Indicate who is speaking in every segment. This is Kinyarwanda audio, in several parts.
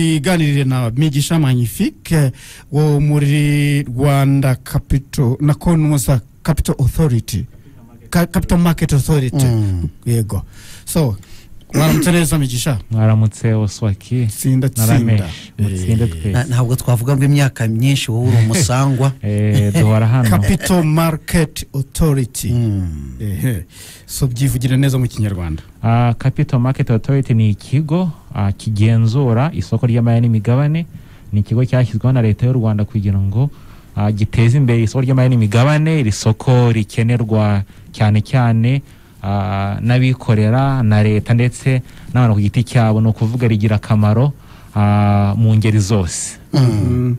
Speaker 1: twiganirire na migisha magnifique wo muri rwanda capital na konwoza capital authority Ka- capital market authority
Speaker 2: Mm.
Speaker 1: yego so mwaramutse neza migisha
Speaker 3: mwaramutse oswaki
Speaker 1: tsinda tsinda
Speaker 3: narameshe mutsinde
Speaker 2: Na-
Speaker 3: twese
Speaker 2: ntabwo twavuga ngo imyaka myinshi wowe uri umusangwa
Speaker 3: Eh, duhora hano
Speaker 1: capital market authority
Speaker 2: Mm.
Speaker 1: ehe so byivugira neza mu kinyarwanda
Speaker 3: Ah, capital market authority ni ikigo ah, kigenzura isoko ry'amari n'imigabane ni ikigo cyashyizweho na leta y'u rwanda kugira ngo ah, giteze imbere isoko ry'amari n'imigabane iri soko rikenerwa cyane cyane ah, n'abikorera na leta ndetse n'abantu ku giti cyabo ni ukuvuga rigira akamaro ah, mu ngeri zose
Speaker 1: Mm.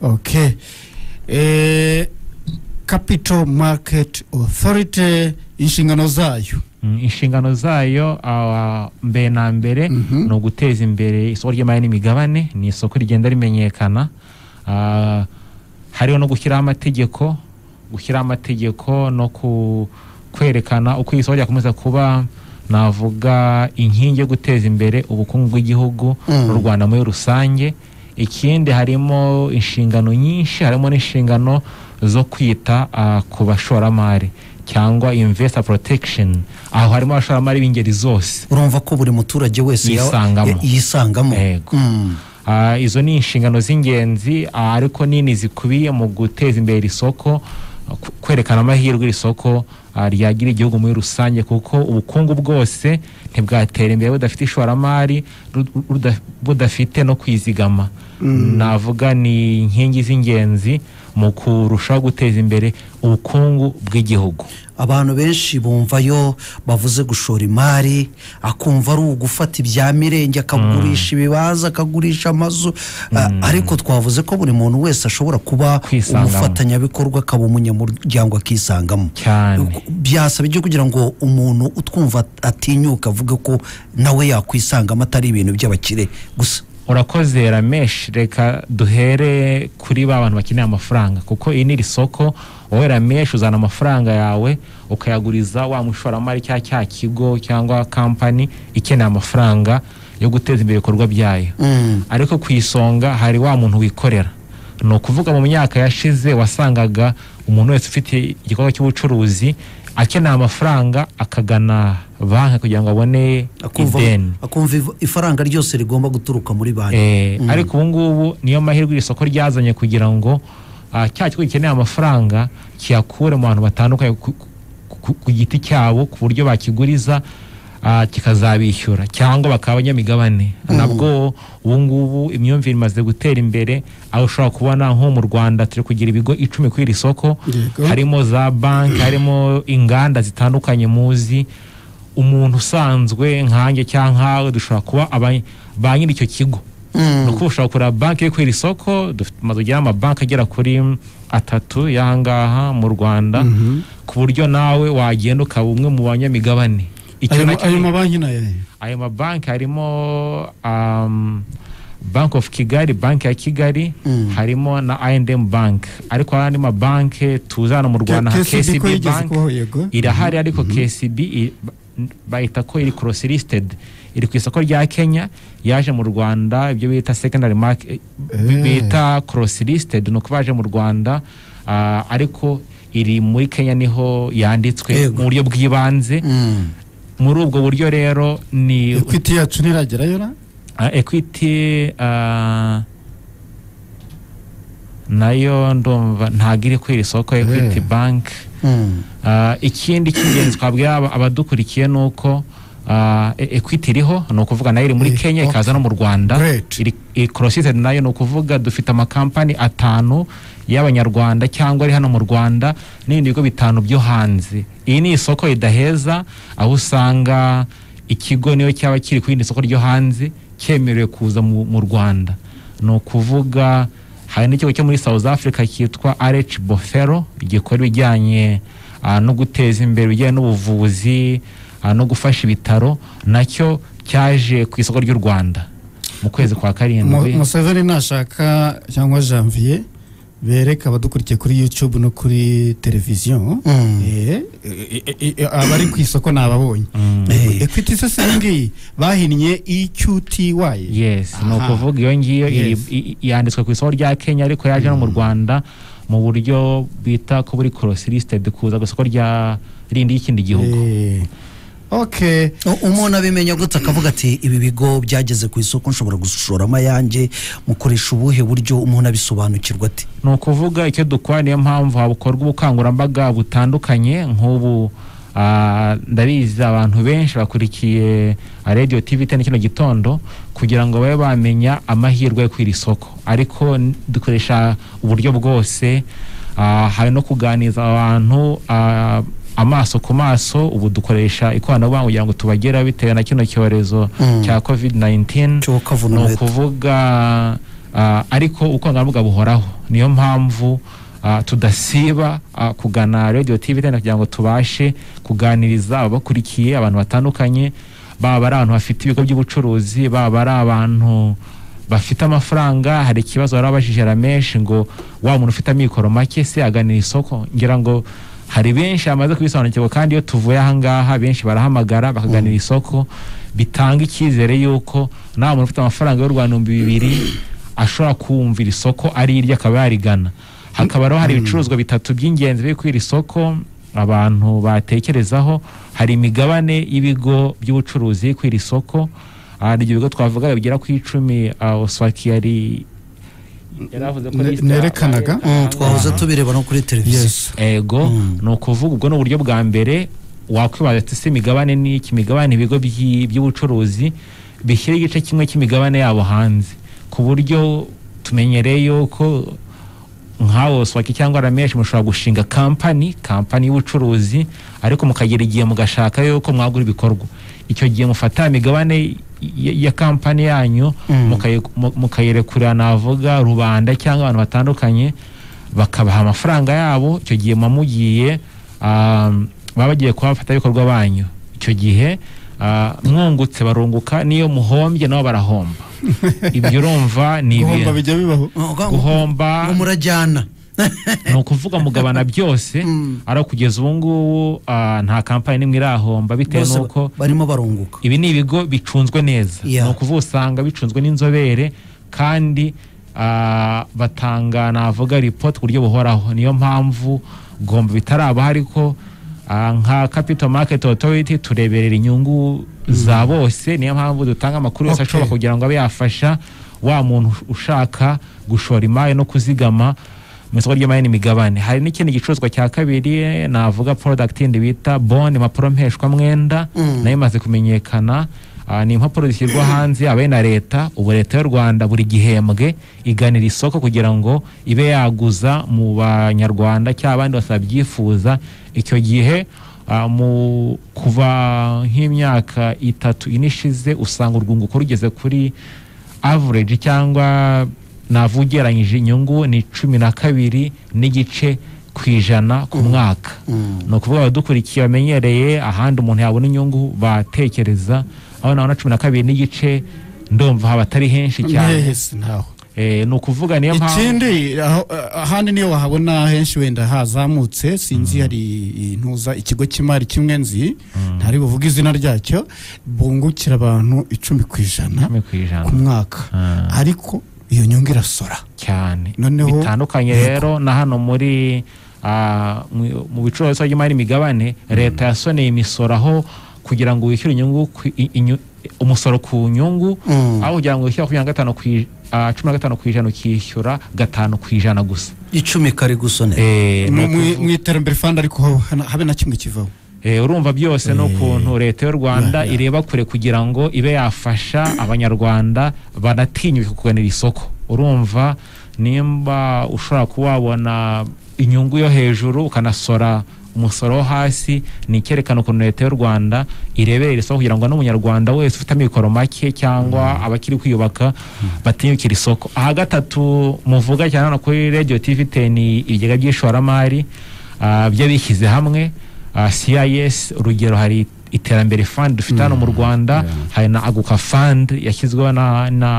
Speaker 1: okay eh, capital market authority inshingano zayo
Speaker 3: Mm, inshingano zayo ah, mbere na mbere
Speaker 1: Mhm.
Speaker 3: ni uguteza imbere isoko ry'imari n'imigabane ni isoko rigenda rimenyekana Ah, hariho no gushyiraho amategeko gushyiraho amategeko no ku- kwerekana uko iri soko ryakomeza kuba navuga inkingi yo guteza imbere ubukungu bw'igihugu
Speaker 2: Mm.
Speaker 3: n'u rwanda muri rusange ikindi harimo inshingano nyinshi harimo n'inshingano zo kwita ah, ku bashoramari cyangwa investor protection aho harimo abashoramari b'ingeri zose
Speaker 2: urumva ko buri muturage wese ya-
Speaker 3: Yisangamo.
Speaker 2: ya- yisangamo
Speaker 3: Yego.
Speaker 2: Mm.
Speaker 3: Ah, izo ni inshingano z'ingenzi ah, ariko nini zikubiye mu guteza imbere iri soko ah, ku- kwerekana amahirwe iri soko ah, ryagira igihugu muri rusange kuko ubukungu bwose ntibwatera imbere budafite ishoramari ru- ruda- budafite no kwizigama navuga ni inkingi z'ingenzi mu kurushaho guteza imbere ubukungu bw'igihugu
Speaker 2: abantu benshi bumvayo bavuze gushora imari akumva ari ugufata ibya mirenge akagurisha ibibanza akagurisha amazu a- ariko twavuze ko buri muntu wese ashobora kuba
Speaker 3: Kwisangamo.
Speaker 2: umufatanyabikorwa akaba umunyamuryango akisangamo
Speaker 3: cyane
Speaker 2: byasaba ibyo kugira ngo umuntu utwumva atinyuka avuge ko nawe yakwisangamo atari ibintu by'abakire gusa
Speaker 3: urakoze ramesh reka duhere kuri ba bantu bakeneye amafaranga kuko iyi ni iri soko wowe ramesh uzana amafaranga yawe ukayaguriza wa mushoramari cyangwa cya kigo cyangwa kampani ikeneye amafaranga yo guteza imbere ibikorwa byayo
Speaker 2: Mm.
Speaker 3: ariko ku isonga hari wa muntu wikorera ni ukuvuga mu myaka yashize wasangaga umuntu wese ufite igikorwa cy'ubucuruzi akeneye amafaranga akagana banki kugira ngo abone
Speaker 2: akumva
Speaker 3: ideni
Speaker 2: akumva if- ifaranga ryose rigomba guturuka muri banki
Speaker 3: Eh, ariko ubu ngubu niyo mahirwe iri soko ryazanye kugira ngo ah, cya kigo gikeneye amafaranga kiyakure mu bantu batandukanye ku- ku- ku- ku giti cyabo ku buryo bakiguriza ah, kikazabishyura cyangwa bakaba abanyamigabane nabwo ubu ngubu imyumvire imaze gutera imbere aho ushobora kubona nko mu rwanda turi kugira ibigo icumi kuri iri soko
Speaker 1: Yego.
Speaker 3: harimo za banki harimo inganda zitandukanye muzi umuntu usanzwe nkanjye cyangwa nkawe dushobora kuba aba- ba nyiri icyo kigo ni ukuvuga ushobora kugura banki yo kwera isoko dufite amazu agira amabanki agera kuri atatu y'ahangaha mu rwanda ku buryo nawe wagenda ukaba umwe mu banyamigabane Icyo
Speaker 1: ayo ma-
Speaker 3: nacyo-
Speaker 1: ayo mabanki nayo
Speaker 3: ayo mabanki harimo um, bank of kigali banki ya kigali harimo na I&M bank ariko hari andi mabanki tuzana mu rwanda nka
Speaker 1: KCB
Speaker 3: kcb
Speaker 1: ko yigeze
Speaker 3: bank
Speaker 1: kubaho yego
Speaker 3: irahari ariko kcb i- ba- bayita ko iri cross listed iri ku isoko rya kenya yaje mu rwanda ibyo bita secondary
Speaker 1: Eh.
Speaker 3: market bita cross listed ni uko baje mu rwanda ah, ariko iri muri kenya niho yanditswe
Speaker 2: Yego.
Speaker 3: mu buryo bw'ibanze
Speaker 2: Mm.
Speaker 3: muri ubwo buryo rero ni
Speaker 1: ekwiti yacu ntiragerayo na
Speaker 3: ah, equity ah, nayo ndumva ntabwo iri ku iri soko equity bank
Speaker 2: Mm.
Speaker 3: Ah, ikindi cy'ingenzi twabwira aba- abadukurikiye ni uko ah, e- equity iriho ni ukuvuga nayo iri
Speaker 1: Eh,
Speaker 3: muri kenya
Speaker 1: okay.
Speaker 3: ikaza no mu rwanda
Speaker 1: Great.
Speaker 3: iri iri crossed nayo ni ukuvuga dufite amakampani atanu y'abanyarwanda cyangwa ari hano mu rwanda n'ibindi bigo bitanu byo hanze iyi ni isoko ridaheza aho usanga ikigo niyo cyaba kiri ku yindi soko ryo hanze cyemerewe kuza mu, mu rwanda ni ukuvuga hari n'ikigo cyo muri south africa cyitwa rh bofero gikora ibijyanye ah, no guteza imbere ibijyanye n'ubuvuzi ah, no gufasha ibitaro nacyo cyaje ku isoko ry'u rwanda mu kwezi
Speaker 1: Mu-
Speaker 3: kwa karindwi
Speaker 1: museveni nashaka cyangwa janvier bereka abadukurikiye kuri youtube no kuri televiziyo
Speaker 2: Mm.
Speaker 1: eh, eh, eh, eh, abari ku isoko ni ababonye
Speaker 2: Eh.
Speaker 1: ekwiti isose iyi ngiyi bahinnye iqty
Speaker 3: yes ni
Speaker 1: Aha.
Speaker 3: ukuvuga iyo ngiyo iri-
Speaker 1: Yes.
Speaker 3: i- i- yanditswe ku isoko rya kenya ariko yaje no mu rwanda mu buryo bita ko buri cross listed kuza ku isoko rya rindi y'ikindi gihugu
Speaker 1: Eh, ok
Speaker 2: U- umuntu abimenya gutya akavuga ati ibi bigo byageze ku isoko nshobora gushoramo ayanjye mukoresha ubuhe buryo umuntu abisobanukirwa ati
Speaker 3: ni ukuvuga icyo dukora niyo mpamvu hakorwa ubukangurambaga butandukanye nk'ubu ah, ndabizi abantu benshi bakurikiye radiyo tivi itani kino gitondo kugira ngo babe bamenya amahirwe yo kw'iri soko ariko n- dukoresha uburyo bwose ah, hari no kuganiriza abantu ah, amaso ku maso ubu dukoresha ikoranabuhanga kugira ngo tubagere bitewe na kino cyorezo
Speaker 2: Mm.
Speaker 3: cya covid 19
Speaker 2: cyo
Speaker 3: ni
Speaker 2: kavuna
Speaker 3: ukuvuga ah, ariko ubukangurambaga buhoraho niyo mpamvu ah, tudasiba ah, kugana radiyo tivi itanu kugira ngo tubashe kuganiriza ababakurikiye abantu batandukanye baba ari abantu bafite ibigo by'ubucuruzi baba ari abantu bafite amafaranga hari ikibazo bari babajije ramenshi ngo wa muntu ufite amikoro make se aganira isoko ngira ngo hari benshi bamaze kubisobanukirwa kandi iyo tuvuye ahangaha benshi barahamagara bakaganira isoko bitanga icyizere y'uko nta muntu ufite amafaranga y'u rwanda ibihumbi bibiri ashobora kumvira isoko ari iryo akaba yarigana hakaba rero hari ibicuruzwa bitatu by'ingenzi biri kuri iri soko abantu batekerezaho hari imigabane y'ibigo by'ubucuruzi kuri iri soko Ah, hari ibyo bigo twavuga bigera ku icumi ah, Oswaki yari yari avuze ko
Speaker 1: Ne-
Speaker 3: liste
Speaker 1: nerekanaga.
Speaker 3: abaye-
Speaker 2: Mm, twahoze
Speaker 3: Aha.
Speaker 2: tubireba no kuri televiziyo
Speaker 1: yes
Speaker 3: ego
Speaker 2: Mm.
Speaker 3: ni ukuvuga ubwo ni uburyo bwa mbere wakwibaza ati se imigabane ni iki imigabane ibigo by'i- by'ubucuruzi bishyira igice kimwe cy'imigabane yabo hanze ku buryo tumenyereye yuko nkawo swaki cyangwa rameshi mushobora gushinga kampani kampani y'ubucuruzi ariko mukagira igihe mugashaka yuko mwagura ibikorwa icyo gihe mufata imigabane ya- ya kampani yanyu
Speaker 2: Mm.
Speaker 3: mukayi- mu- mukayirekurira navuga rubanda cyangwa abantu batandukanye bakabaha amafaranga yabo icyo gihe muba mugiye um, baba bagiye kuba abafatanyabikorwa banyu icyo gihe ah, mwungutse barunguka n'iyo muhombye nabo barahomba ibyo urumva ni
Speaker 1: guhomba
Speaker 3: ibintu
Speaker 1: bijya bibaho
Speaker 3: guhomba
Speaker 2: ngo murajyana
Speaker 3: ni ukuvuga mugabana byose
Speaker 2: Mm.
Speaker 3: ari kugeza ubu ngubu ah, nta kampani n'imwe irahomba bitewe
Speaker 2: Bose
Speaker 3: n'uko
Speaker 2: barimo barunguka
Speaker 3: ibi ni ibigo bicunzwe neza
Speaker 2: Yeah.
Speaker 3: ni ukuvuga usanga bicunzwe n'inzobere kandi ah, batanga navuga ripoti ku buryo buhoraho niyo mpamvu gomba bitaraba ariko ah, nka capital market authority tureberera inyungu za bose niyo mpamvu dutanga amakuru yose
Speaker 1: Okay.
Speaker 3: ashoboka kugira ngo abe yafasha wa muntu ushaka gushora imari no kuzigama mu isoko ry'imari n'imigabane hari n'ikindi gicuruzwa cya kabiri navuga product yindi bita bond impapuro mpeshwamwenda
Speaker 2: Mm.
Speaker 3: nayo imaze kumenyekana Ah, ni impapuro zishyirwa hanze abe na leta ubu leta y'u rwanda buri gihembwe iganira isoko kugira ngo ibe yaguza mu banyarwanda cyangwa abandi bose babyifuza icyo gihe ah, mu kuva nk'imyaka itatu ine ishize usanga urwunguko rugeze kuri average cyangwa navugeranyije inyungu ni cumi na kabiri n'igice ku ijana ku mwaka
Speaker 2: Mm.
Speaker 3: ni ukuvuga abadukurikiye bamenyereye ahandi umuntu yabona inyungu batekereza aho nabona cumi na kabiri n'igice ndumva haba atari henshi cyane
Speaker 1: yes ntaho
Speaker 3: Eh, ni ukuvuga niyo mpamvu
Speaker 1: ikindi aho- ahandi niyo wahabona henshi wenda hazamutse sinzi hari intuza ikigo cy'imari kimwe nzi ntari buvuga izina ryacyo bungukira abantu icumi ku ijana
Speaker 3: cumi ku ijana
Speaker 1: ku mwaka
Speaker 3: Ah.
Speaker 1: ariko iyo nyungu irasora
Speaker 3: cyane
Speaker 1: Noneho-
Speaker 3: bitandukanye rero na hano muri ah, mu- mu bicuruza by'imari n'imigabane leta yasoneye imisoro aho kugira ngo wishyure inyungu ku- i- inyu- umusoro ku nyungu
Speaker 2: Mm.
Speaker 3: aho kugira ngo wishyure makumyabiri na gatanu ku ij- ah, cumi na gatanu ku ijana ukishyura gatanu ku ijana gusa
Speaker 2: icumi kari gusonera
Speaker 3: Eh, ni
Speaker 1: Mu- mu
Speaker 3: ukuvuga-
Speaker 1: mu iterambere fanda ariko haba- habe na kimwe kivaho
Speaker 3: Eh, urumva byose n'ukuntu leta y'u rwanda
Speaker 1: yeah.
Speaker 3: ireba kure kugira ngo ibe yafasha abanyarwanda banatinyuka kuganira isoko urumva nimba ushobora kuba wabona inyungu yo hejuru ukanasora umusoro wo hasi ni icyerekana ukuntu leta y'u rwanda ireberera isoko kugira ngo n'umunyarwanda wese ufite amikoro make cyangwa abakiri kwiyubaka batinyukira isoko aha gatatu muvuga cyane hano kuri radiyo tivi teni ibigega by'ishoramari ah, by'abishyize hamwe Uh, CIS urugero hari iterambere fund dufite hano mu Rwanda hari na Aguka fund yashyizweho na, na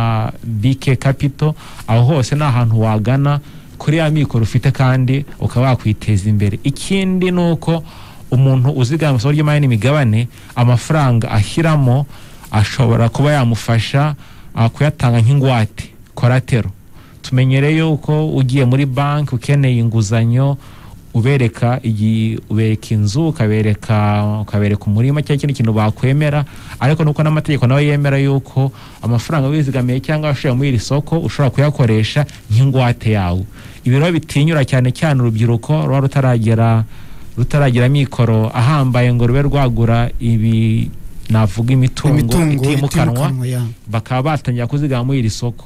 Speaker 3: BK Capital aho hose ni ahantu wagana kuri ya mikoro ufite kandi ukaba wakwiteza imbere ikindi ni uko umuntu uzigama isoko ry'imari n'imigabane amafaranga ashyiramo ashobora kuba yamufasha ah, kuyatanga nk'ingwate koratero tumenyereye yuko ugiye muri banki ukeneye inguzanyo ubereka igi- ubereka inzu ukabereka ukabereka umurima cyangwa ikindi kintu bakwemera ariko nuko n'amategeko nawe yemera yuko amafaranga wizigamiye cyangwa washoye muri iri soko ushobora kuyakoresha nk'ingwate yawe ibi rero bitinyura cyane cyane urubyiruko ruba rutaragera rutaragira mikoro ahambaye ngo rube rwagura ibi navuga imitungo,
Speaker 1: imitungo
Speaker 3: itimukanwa
Speaker 1: itimukanwa ya
Speaker 3: bakaba batangira kuzigama muri iri soko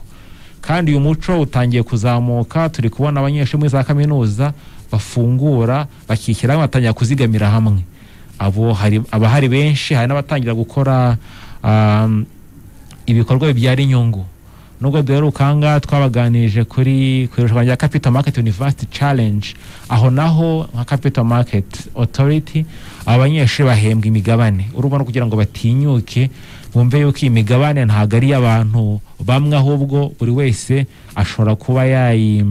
Speaker 3: kandi uyu muco utangiye kuzamuka turi kubona abanyeshuri muri za kaminuza bafungura bakishyira hamwe batangira kuzigamira hamwe abo hari abahari benshi hari n'abatangira gukora um, ibikorwa bibyara inyungu nubwo duheruka aha ngaha twabaganirije kuri ku irushanwa rya capital market university challenge aho naho nka capital market authority aba banyeshuri bahembwa imigabane urubona kugira ngo batinyuke bumve yuko iyi migabane ntabwo ari iy'abantu bamwe ahubwo buri wese ashobora kuba yayi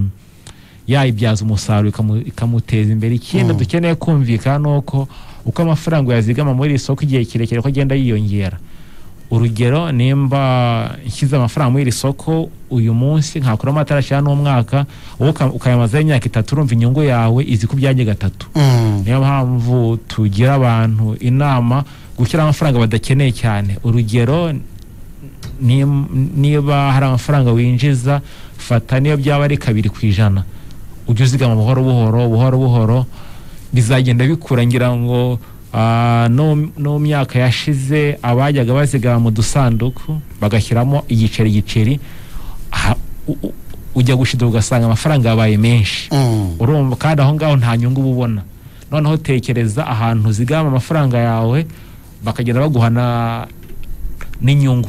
Speaker 3: yayibyaza umusaruro ikamu- ikamuteza imbere ikindi dukeneye kumvikana ni uko uko amafaranga yazigama muri iri soko igihe kirekire ko agenda yiyongera urugero nimba nshyize amafaranga muri iri soko uyu munsi nkakuramo atarashyira n'umwaka wowe uka- ukayamazaho imyaka itatu urumva inyungu yawe izi ku byanjye gatatu
Speaker 2: Mm.
Speaker 3: niyo mpamvu tugira abantu inama gushyira amafaranga badakeneye cyane urugero ni- niba hari amafaranga winjiza fata niyo byaba ari kabiri ku ijana ujye uzigama buhoro buhoro buhoro buhoro bizagenda bikura ngira ngo ah, no no mu myaka yashize abajyaga bazigama mu dusanduku bagashyiramo igiceri igiceri aha, u- u- ujya gushida ugasanga amafaranga yabaye menshi
Speaker 2: Mm.
Speaker 3: urumva kandi aho ngaho nta nyungu uba ubona noneho tekereza ahantu uzigama amafaranga yawe bakagenda baguhana n'inyungu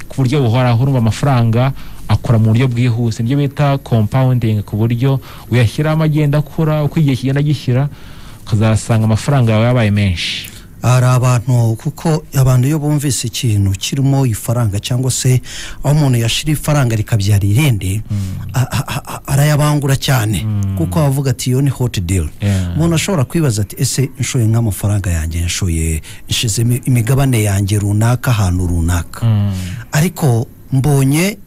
Speaker 3: ku buryo buhoraho urumva amafaranga akora mu buryo bwihuse nibyo bita compounding ku buryo uyashyiramo agenda akura uko igihe kigenda gishyira ukazasanga amafaranga yawe yabaye menshi
Speaker 2: hari abantu kuko abantu iyo bumvise ikintu kirimo ifaranga cyangwa se aho umuntu yashyira ifaranga rikabyara irindi a- a- a- arayabangura cyane kuko avuga ati iyo ni hoti deli
Speaker 3: Yeah.
Speaker 2: umuntu ashobora kwibaza ati ese nshoye nk'amafaranga yanjye nshoye nshizemo imigabane yanjye runaka ahantu runaka ariko mbonye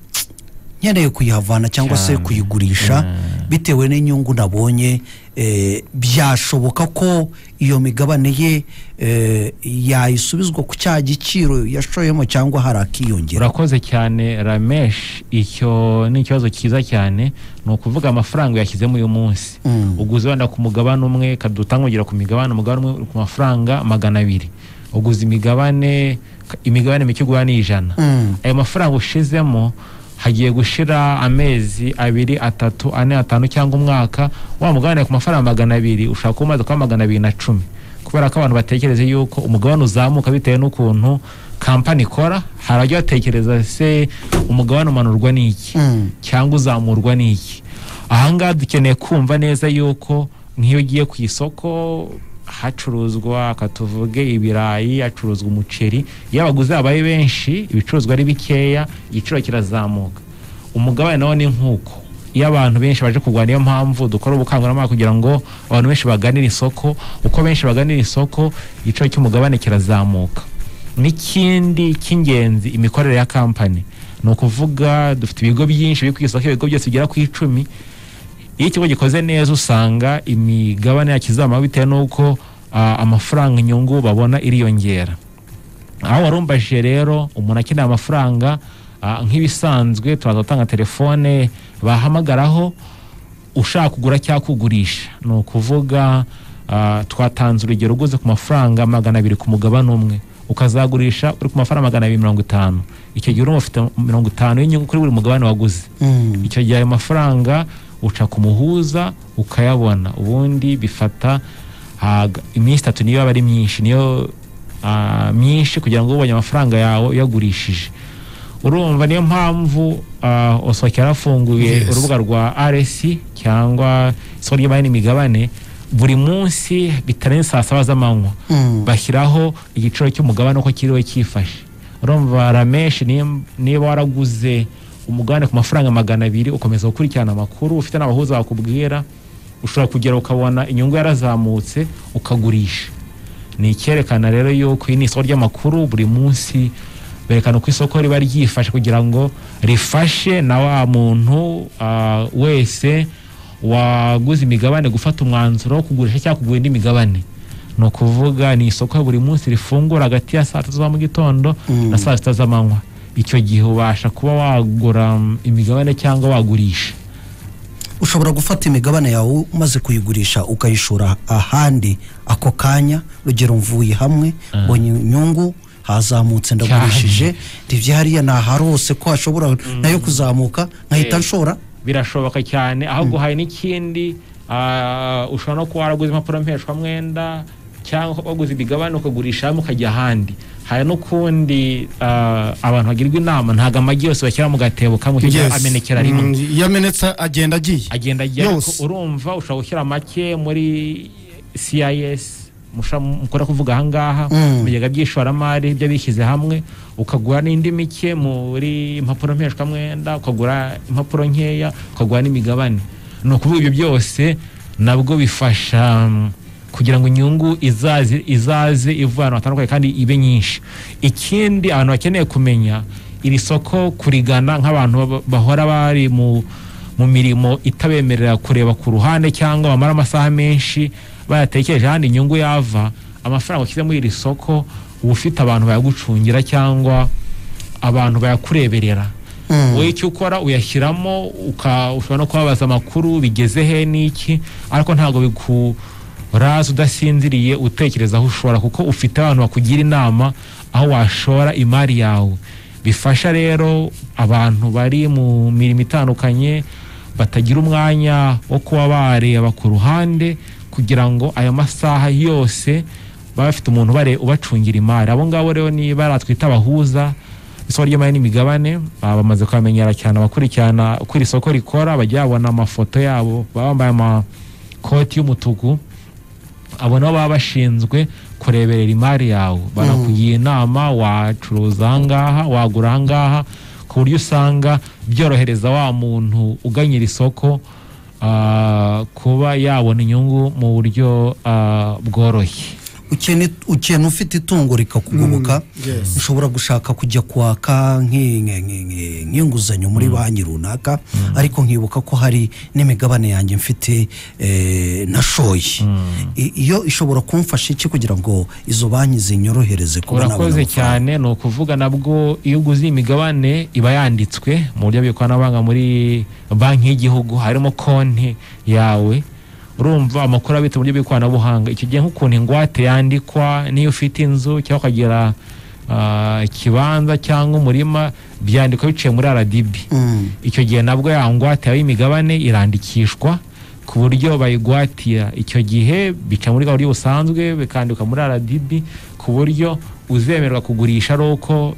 Speaker 2: nkeneye kuyihavana cyangwa se
Speaker 3: Cyane.
Speaker 2: kuyigurisha bitewe n'inyungu nabonye eh, byashoboka ko iyo migabane ye eh, yayisubizwa ku cya giciro yashoyemo cyangwa hari akiyongera
Speaker 3: urakoze cyane ramesh icyo ni ikibazo cyiza cyane ni ukuvuga amafaranga yashyizemo uyu munsi
Speaker 2: Mm.
Speaker 3: uguze wenda ku mugabane umwe kadutanga ugera ku migabane umugabane umwe uri ku mafaranga magana abiri uguze imigabane imigabane mike ugura ni ijana
Speaker 2: Mm.
Speaker 3: ayo mafaranga ushizemo hagiye gushira amezi abiri atatu ane atanu cyangwa umwaka wa mugabane ku mafaranga magana abiri ushaka kuba umaze kuba magana abiri na cumi kubera ko abantu batekereza yuko umugabane uzamuka bitewe n'ukuntu kampani ikora hari abajya batekereza se umugabane umanurwa n'iki
Speaker 2: Mm.
Speaker 3: cyangwa uzamurwa n'iki ahangaha dukeneye kumva neza yuko nk'iyo ugiye ku isoko hacuruzwa ka tuvuge ibirayi hacuruzwa umuceri iyo abaguzi babaye benshi ibicuruzwa ari bikeya igiciro kirazamuka umugabane nawo ni nk'uko iyo abantu benshi baje kugura niyo mpamvu dukora ubukangurambaga kugira ngo abantu benshi baganire isoko uko benshi baganira isoko igiciro cy'umugabane kirazamuka n'ikindi cy'ingenzi imikorere ya kampani ni ukuvuga dufite ibigo byinshi biri ku isoko ibigo byose bigera ku icumi iyo ikigo gikoze neza usanga imigabane yakizamara bitewe n'uko ah, amafaranga inyungu babona iriyongera aho warumbaje rero umuntu akeneye amafaranga ah, nk'ibisanzwe turaza gutanga telefone bahamagaraho ushaka kugura cyangwa kugurisha ni ukuvuga ah, twatanze urugero uguze ku mafaranga magana abiri ku mugabane umwe ukazagurisha uri ku mafaranga magana abiri mirongo itanu icyo gihe urumva ufite mirongo itanu y'inyungu kuri buri mugabane waguze
Speaker 2: Mm.
Speaker 3: icyo gihe ayo mafaranga uca ku muhuza ukayabona ubundi bifata ah, g- iminsi itatu niyo aba ari myinshi niyo ah, myinshi kugira ngo ubonye amafaranga yawe uyagurishije urumva niyo mpamvu ah, osoka yarafunguye
Speaker 2: Yes.
Speaker 3: urubuga rwa rsi cyangwa isoko ry'imari n'imigabane buri munsi bitarenze saa saba z'amanywa
Speaker 2: Mm.
Speaker 3: bashyiraho igiciro cy'umugabane uko kiriwe cyifashe urumva rameshi nim- niba waraguze umugabane ku mafaranga magana abiri ukomeza gukurikirana amakuru ufite n'abahuza bakubwira ushobora kugera ukabona inyungu yarazamutse ukagurisha ni icyerekana rero yuko iyi ni isoko ry'amakuru buri munsi berekana uko isoko riba ryifashe kugira ngo rifashe na wa muntu ah, wese waguze imigabane gufata umwanzuro wo kugurisha cyangwa kugura indi migabane ni ukuvuga ni isoko buri munsi rifungura hagati ya saa tatu za mu gitondo na saa sita z'amanywa icyo gihe ubasha kuba wagura mm, imigabane cyangwa wagurisha
Speaker 2: ushobora gufata imigabane yawe umaze kuyigurisha ukayishora ahandi ako kanya rugero mvuye hamwe mbonye inyungu hazamutse ndagurishije ribyariya ni aharose ko hashobora nayo kuzamuka nkahita
Speaker 3: Eh.
Speaker 2: nshora
Speaker 3: birashoboka cyane aho guhaye n'ikindi ah, ushobora no kuba waraguze impapuro mpeshwamwenda cyangwa waguze imigabane ukagurisha hamwe ukajya ahandi hari n'ukundi ah, abantu bagirwa inama ntabwo amagi yose bashyira mu gatebo kamwe
Speaker 1: Yes.
Speaker 3: cyangwa amenekera rimwe
Speaker 1: Mm, iyo amenetse agenda agiye
Speaker 3: agenda ajya ariko
Speaker 1: Yose.
Speaker 3: urumva ushobora gushyira make muri CIS musha- mukora kuvuga ahangaha mu bigega by'ishoramari ibyo bishyize hamwe ukagura n'indi mike muri impapuro mpeshwamwenda ukagura impapuro nkeya ukagura n'imigabane ni ukuvuga ibyo byose nabwo bifasha mm, kugira ngo inyungu izaze izaze ivuye ahantu hatandukanye kandi ibe nyinshi ikindi abantu bakeneye kumenya iri soko kurigana nk'abantu baba- bahora bari mu mu mirimo itabemerera kureba ku ruhande cyangwa bamara amasaha menshi bayatekereje ahandi inyungu yava amafaranga ushyize muri iri soko uba ufite abantu bayagucungira cyangwa abantu bayakureberera wowe icyo ukora uyashyiramo uka- ushobora no kubabaza amakuru bigeze he n'iki ariko ntabwo bikuraza udasinziriye utekereza aho ushora kuko ufite abantu bakugira inama aho washora imari yawe bifasha rero abantu bari mu mirimo itandukanye batagira umwanya wo kuba bareba ku ruhande kugira ngo aya masaha yose baba bafite umuntu bare- ubacungira imari abo ngabo rero ni bariya twita abahuza isoko ry'imari n'imigabane baba bamaze kubamenyera cyane abakurikirana uko iri soko rikora bajya babona amafoto yabo baba bambaye amakoti y'umutuku abo nabo baba bashinzwe kureberera imari yawe banakugira inama wacuruza ahangaha wagura ahangaha ku buryo usanga byorohereza wa muntu uganye iri soko ah, kuba yabona inyungu mu buryo ah, bworoshye
Speaker 2: ukene ukene ufite itungo rikakugoboka
Speaker 1: yes.
Speaker 2: ushobora gushaka kujya kwaka nk'i- nk- nk- nk- nk'inguzanyo muri banki runaka ariko nkibuka ko hari n'imigabane yanjye mfite eh, nashoye I- iyo ishobora kumfasha iki kugira ngo izo banki zinyorohereze kuba nabona
Speaker 3: urakoze
Speaker 2: amafaranga?
Speaker 3: cyane ni ukuvuga nabwo iyo uguze imigabane iba yanditswe mu buryo bw'ikoranabuhanga muri banki y'igihugu harimo konti yawe urumva amakuru abitse mu buryo bw'ikoranabuhanga iki gihe nk'ukuntu ingwate yandikwa n'iyo ufite inzu cyangwa ukagira ah, ikibanza cyangwa umurima byandikwa biciye muri aradibi
Speaker 2: Mm.
Speaker 3: icyo gihe nabwo ya ngwate yawe y'imigabane irandikishwa ku buryo bayigwatira icyo gihe bica muri gahunda busanzwe bikandikwa muri rdb ku buryo uzemererwa kugurisha ari uko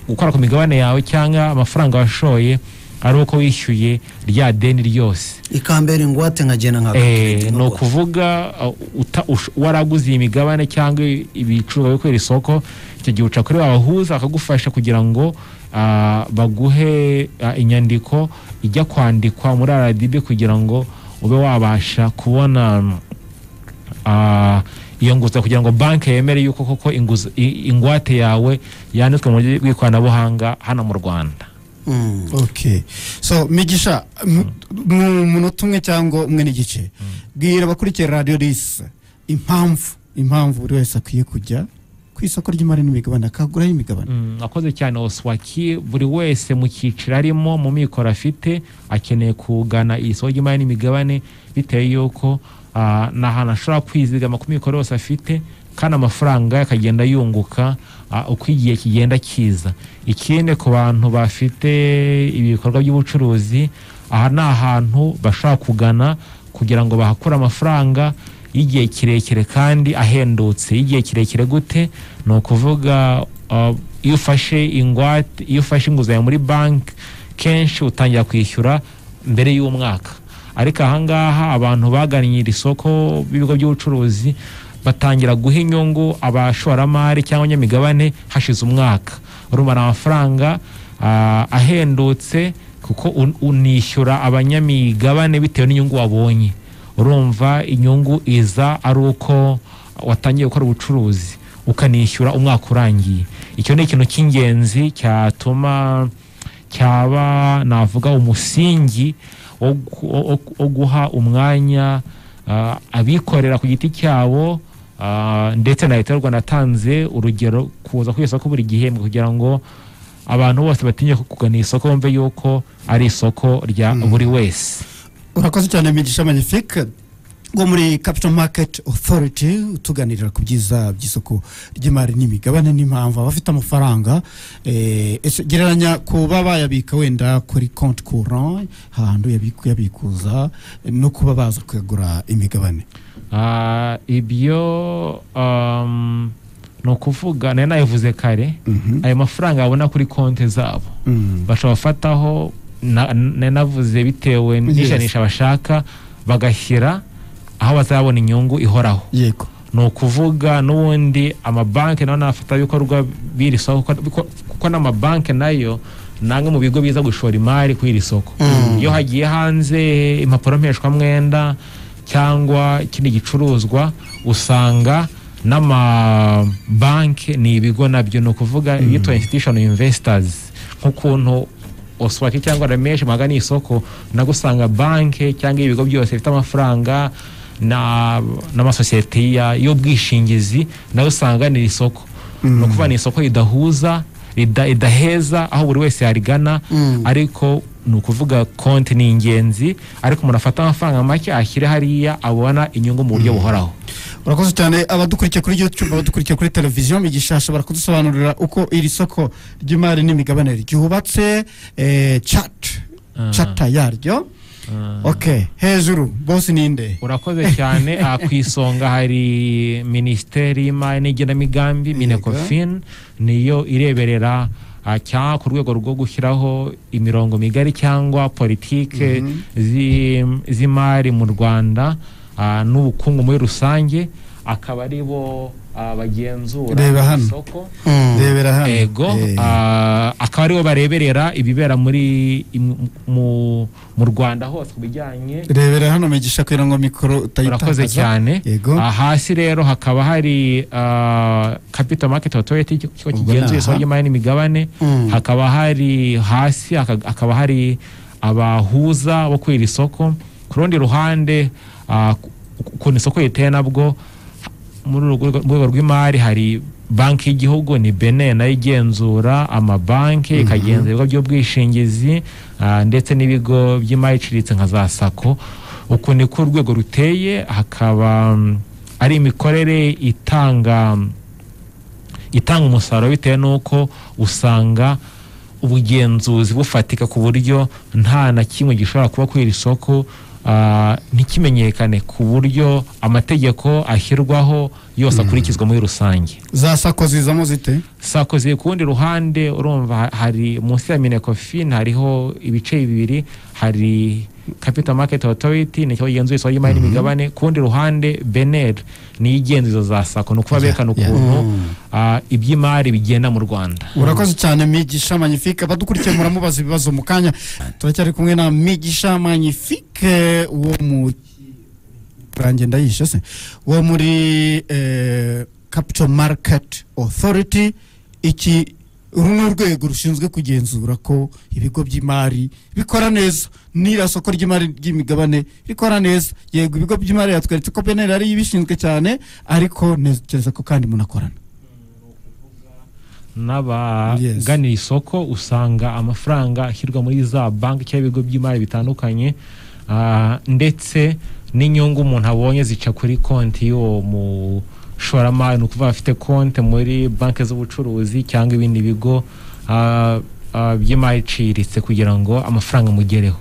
Speaker 3: gukora ku migabane yawe cyangwa amafaranga washoye ari uko wishyuye rya deni ryose
Speaker 2: ikambera ingwate nkagenda nka
Speaker 3: Eh, ni ukuvuga uh, uta- ush- waraguze iyi migabane cyangwa i- ibicuruzwa byo kwera isoko icyo gihe uca kuri babahuza bakagufasha kugira ngo ah, baguhe ah, inyandiko ijya kwandikwa muri rdb kugira ngo ube wabasha kubona mm, ah, iyo nguzanyo kugira ngo banki yemere yuko koko inguza- i- ingwate yawe yanditswe mu buryo bw'ikoranabuhanga hano mu rwanda
Speaker 2: Mm.
Speaker 1: okay so migisha mu- mu munota umwe cyangwa umwe n'igice bwira abakurikiye radiyo risi impamvu impamvu buri wese akwiye kujya ku isoko ry'imari n'imigabane akaguraho imigabane
Speaker 3: Mm, akoze cyane oswaki buri wese mu cyiciro arimo mu mikoro afite akeneye kugana iyi soko ry'imari n'imigabane bitewe y'uko ah, ni ahantu ashobora kwizigama ku mikoro yose afite kandi amafaranga ye akagenda yunguka ah, uko igihe kigenda kiza ikindi ku bantu bafite ibikorwa by'ubucuruzi aha ni ahantu bashobora kugana kugira ngo bahakure amafaranga y'igihe kirekire kandi ahendutse y'igihe kirekire gute ni ukuvuga uh, iyo ufashe ingwate iyo ufashe inguzanyo muri banki kenshi utangira kwishyura mbere y'umwaka ariko ahangaha abantu bagannye iri soko b'ibigo by'ubucuruzi batangira guha inyungu abashoramari cyangwa abanyamigabane hashize umwaka urumva ni amafaranga ah, ahendutse kuko un- unishyura abanyamigabane bitewe n'inyungu wabonye urumva inyungu iza ari uko watangiye gukora ubucuruzi ukanishyura umwaka urangiye icyo ni ikintu cy'ingenzi cyatuma cyaba navuga umusingi wo gu- wo- wo- wo guha umwanya ah, abikorera ku giti cyabo ah, ndetse na leta y'u rwanda yatanze urugero kuza ku isoko buri gihembwe kugira ngo abantu bose batinye kugana isoko bumve yuko ari isoko rya buri wese
Speaker 1: urakoze cyane migisha magnifique wo muri capital market authority utuganirira ku byiza by'isoko ry'imari n'imigabane n'impamvu abafite amafaranga eh, ese gereranya kuba bayabika wenda kuri compte courant ahantu yabiku- yabikuza eh, no kuba baza kuyagura imigabane
Speaker 3: Ah, ibyo um, ni ukuvuga nari nabivuze kare
Speaker 1: Mhm.
Speaker 3: ayo mafaranga babona kuri konti zabo
Speaker 1: Mm.
Speaker 3: bashobora gufataho na- na- navuze bitewe n'ijanisha bashaka bagashyira aho bazabona inyungu ihoraho
Speaker 1: yego
Speaker 3: ni ukuvuga n'ubundi amabanki nayo ni abafatanyabikorwa b'iri soko kuko- kuko- kuko n'amabanki nayo ni amwe mu bigo biza gushora imari ku iri soko iyo hagiye hanze impapuro mpeshwamwenda cyangwa ikindi gicuruzwa usanga n'amabanki ni ibigo nabyo ni ukuvuga yitwa institution investors nk'ukuntu oswaki cyangwa rameshi magana isoko nagusanga banki cyangwa ibigo byose bifite amafaranga na- n'amasosiyete ya- y'ubwishingizi nayo usanga ni isoko ni ukuvuga ni isoko ridahuza rida- ridaheza aho buri wese yarigana ariko ni ukuvuga konti ni ingenzi ariko umuntu afata amafaranga make ashyire hariya abona inyungu mu buryo buhoraho
Speaker 1: urakoze cyane abadukurikiye kuri youtube abadukurikiye kuri televiziyo migisha ashobora kudusobanurira uko iri soko ry'imari n'imigabane ryubatse eh, chat chata yaryo ok hejuru bose ninde
Speaker 3: urakoze cyane aha ku isonga hari minisiteri y'imari n'igenamigambi minecofin niyo ireberera ah, cyangwa ku rwego rwo gushyiraho imirongo migari cyangwa politike zi- z'imari mu rwanda ah, n'ubukungu muri rusange akaba ari bo ah, bagenzura
Speaker 1: Reba hano.
Speaker 3: isoko
Speaker 1: rebera hano
Speaker 3: ego
Speaker 1: Eh,
Speaker 3: ah, akaba aribo bareberera ibibera muri im- mu- mu rwanda hose ku bijyanye
Speaker 1: rebera hano migisha kugira ngo mikoro utayitakaza
Speaker 3: urakoze cyane
Speaker 1: yego
Speaker 3: Ah, hasi rero hakaba hari ah, capital market authority ikigo
Speaker 1: Ubwo
Speaker 3: kigenzura
Speaker 1: ni
Speaker 3: isoko
Speaker 1: aha.
Speaker 3: ry'imari n'imigabane hakaba hari hasi haka- hakaba hari abahuza bo kwira isoko ku rundi ruhande ah, ku- ukuntu isoko riteye nabwo muri urwo rwego- mu rwego rw'imari hari banki y'igihugu ni bene nayo igenzura amabanki ikagenzura ibigo by'ubwishingizi ah, ndetse n'ibigo by'imari iciriritse nka za sako uku niko urwego ruteye hakaba mm, ari imikorere itanga itanga umusaruro bitewe n'uko usanga ubugenzuzi bufatika ku buryo nta na kimwe gishobora kuba ku iri soko ah, ntikimenyekane ku buryo amategeko ashyirwaho yose akurikizwa muri rusange
Speaker 1: za sako zizamo zite
Speaker 3: sako ziri ku rundi ruhande urumva ha- hari munsi ya minecofin hariho ibice bibiri hari capital market authority ni ikigo gigenzura isoko ry'imari n'imigabane ku rundi ruhande bener niyo igenzuza za sako ni ukuba
Speaker 1: Yeah,
Speaker 3: berekana
Speaker 1: yeah.
Speaker 3: ukuntu ah, iby'imari bigenda mu rwanda
Speaker 1: urakoze cyane migisha magnifique abadukurikiye muramubaza ibibazo mu kanya turacyari kumwe na migisha magnifique wo mu range ndayishe se wo muri eh, capital market authority iki uru ni urwego rushinzwe kugenzura ko ibigo by'imari bikora neza n'iriya soko ry'imari ry'imigabane rikora neza yego ibigo by'imari yatweretse ko beneri ari ibishinzwe cyane ariko ntekereza ko kandi munakorana
Speaker 3: n'abagana isoko usanga amafaranga ashyirwa muri za banki cyangwa ibigo by'imari bitandukanye ah, ndetse n'inyungu umuntu abonye zica kuri konti y'uwo mushoramari ni ukuvuga afite konti muri banki z'ubucuruzi cyangwa ibindi bigo ah, ah, by'imari iciriritse kugira ngo amafaranga amugereho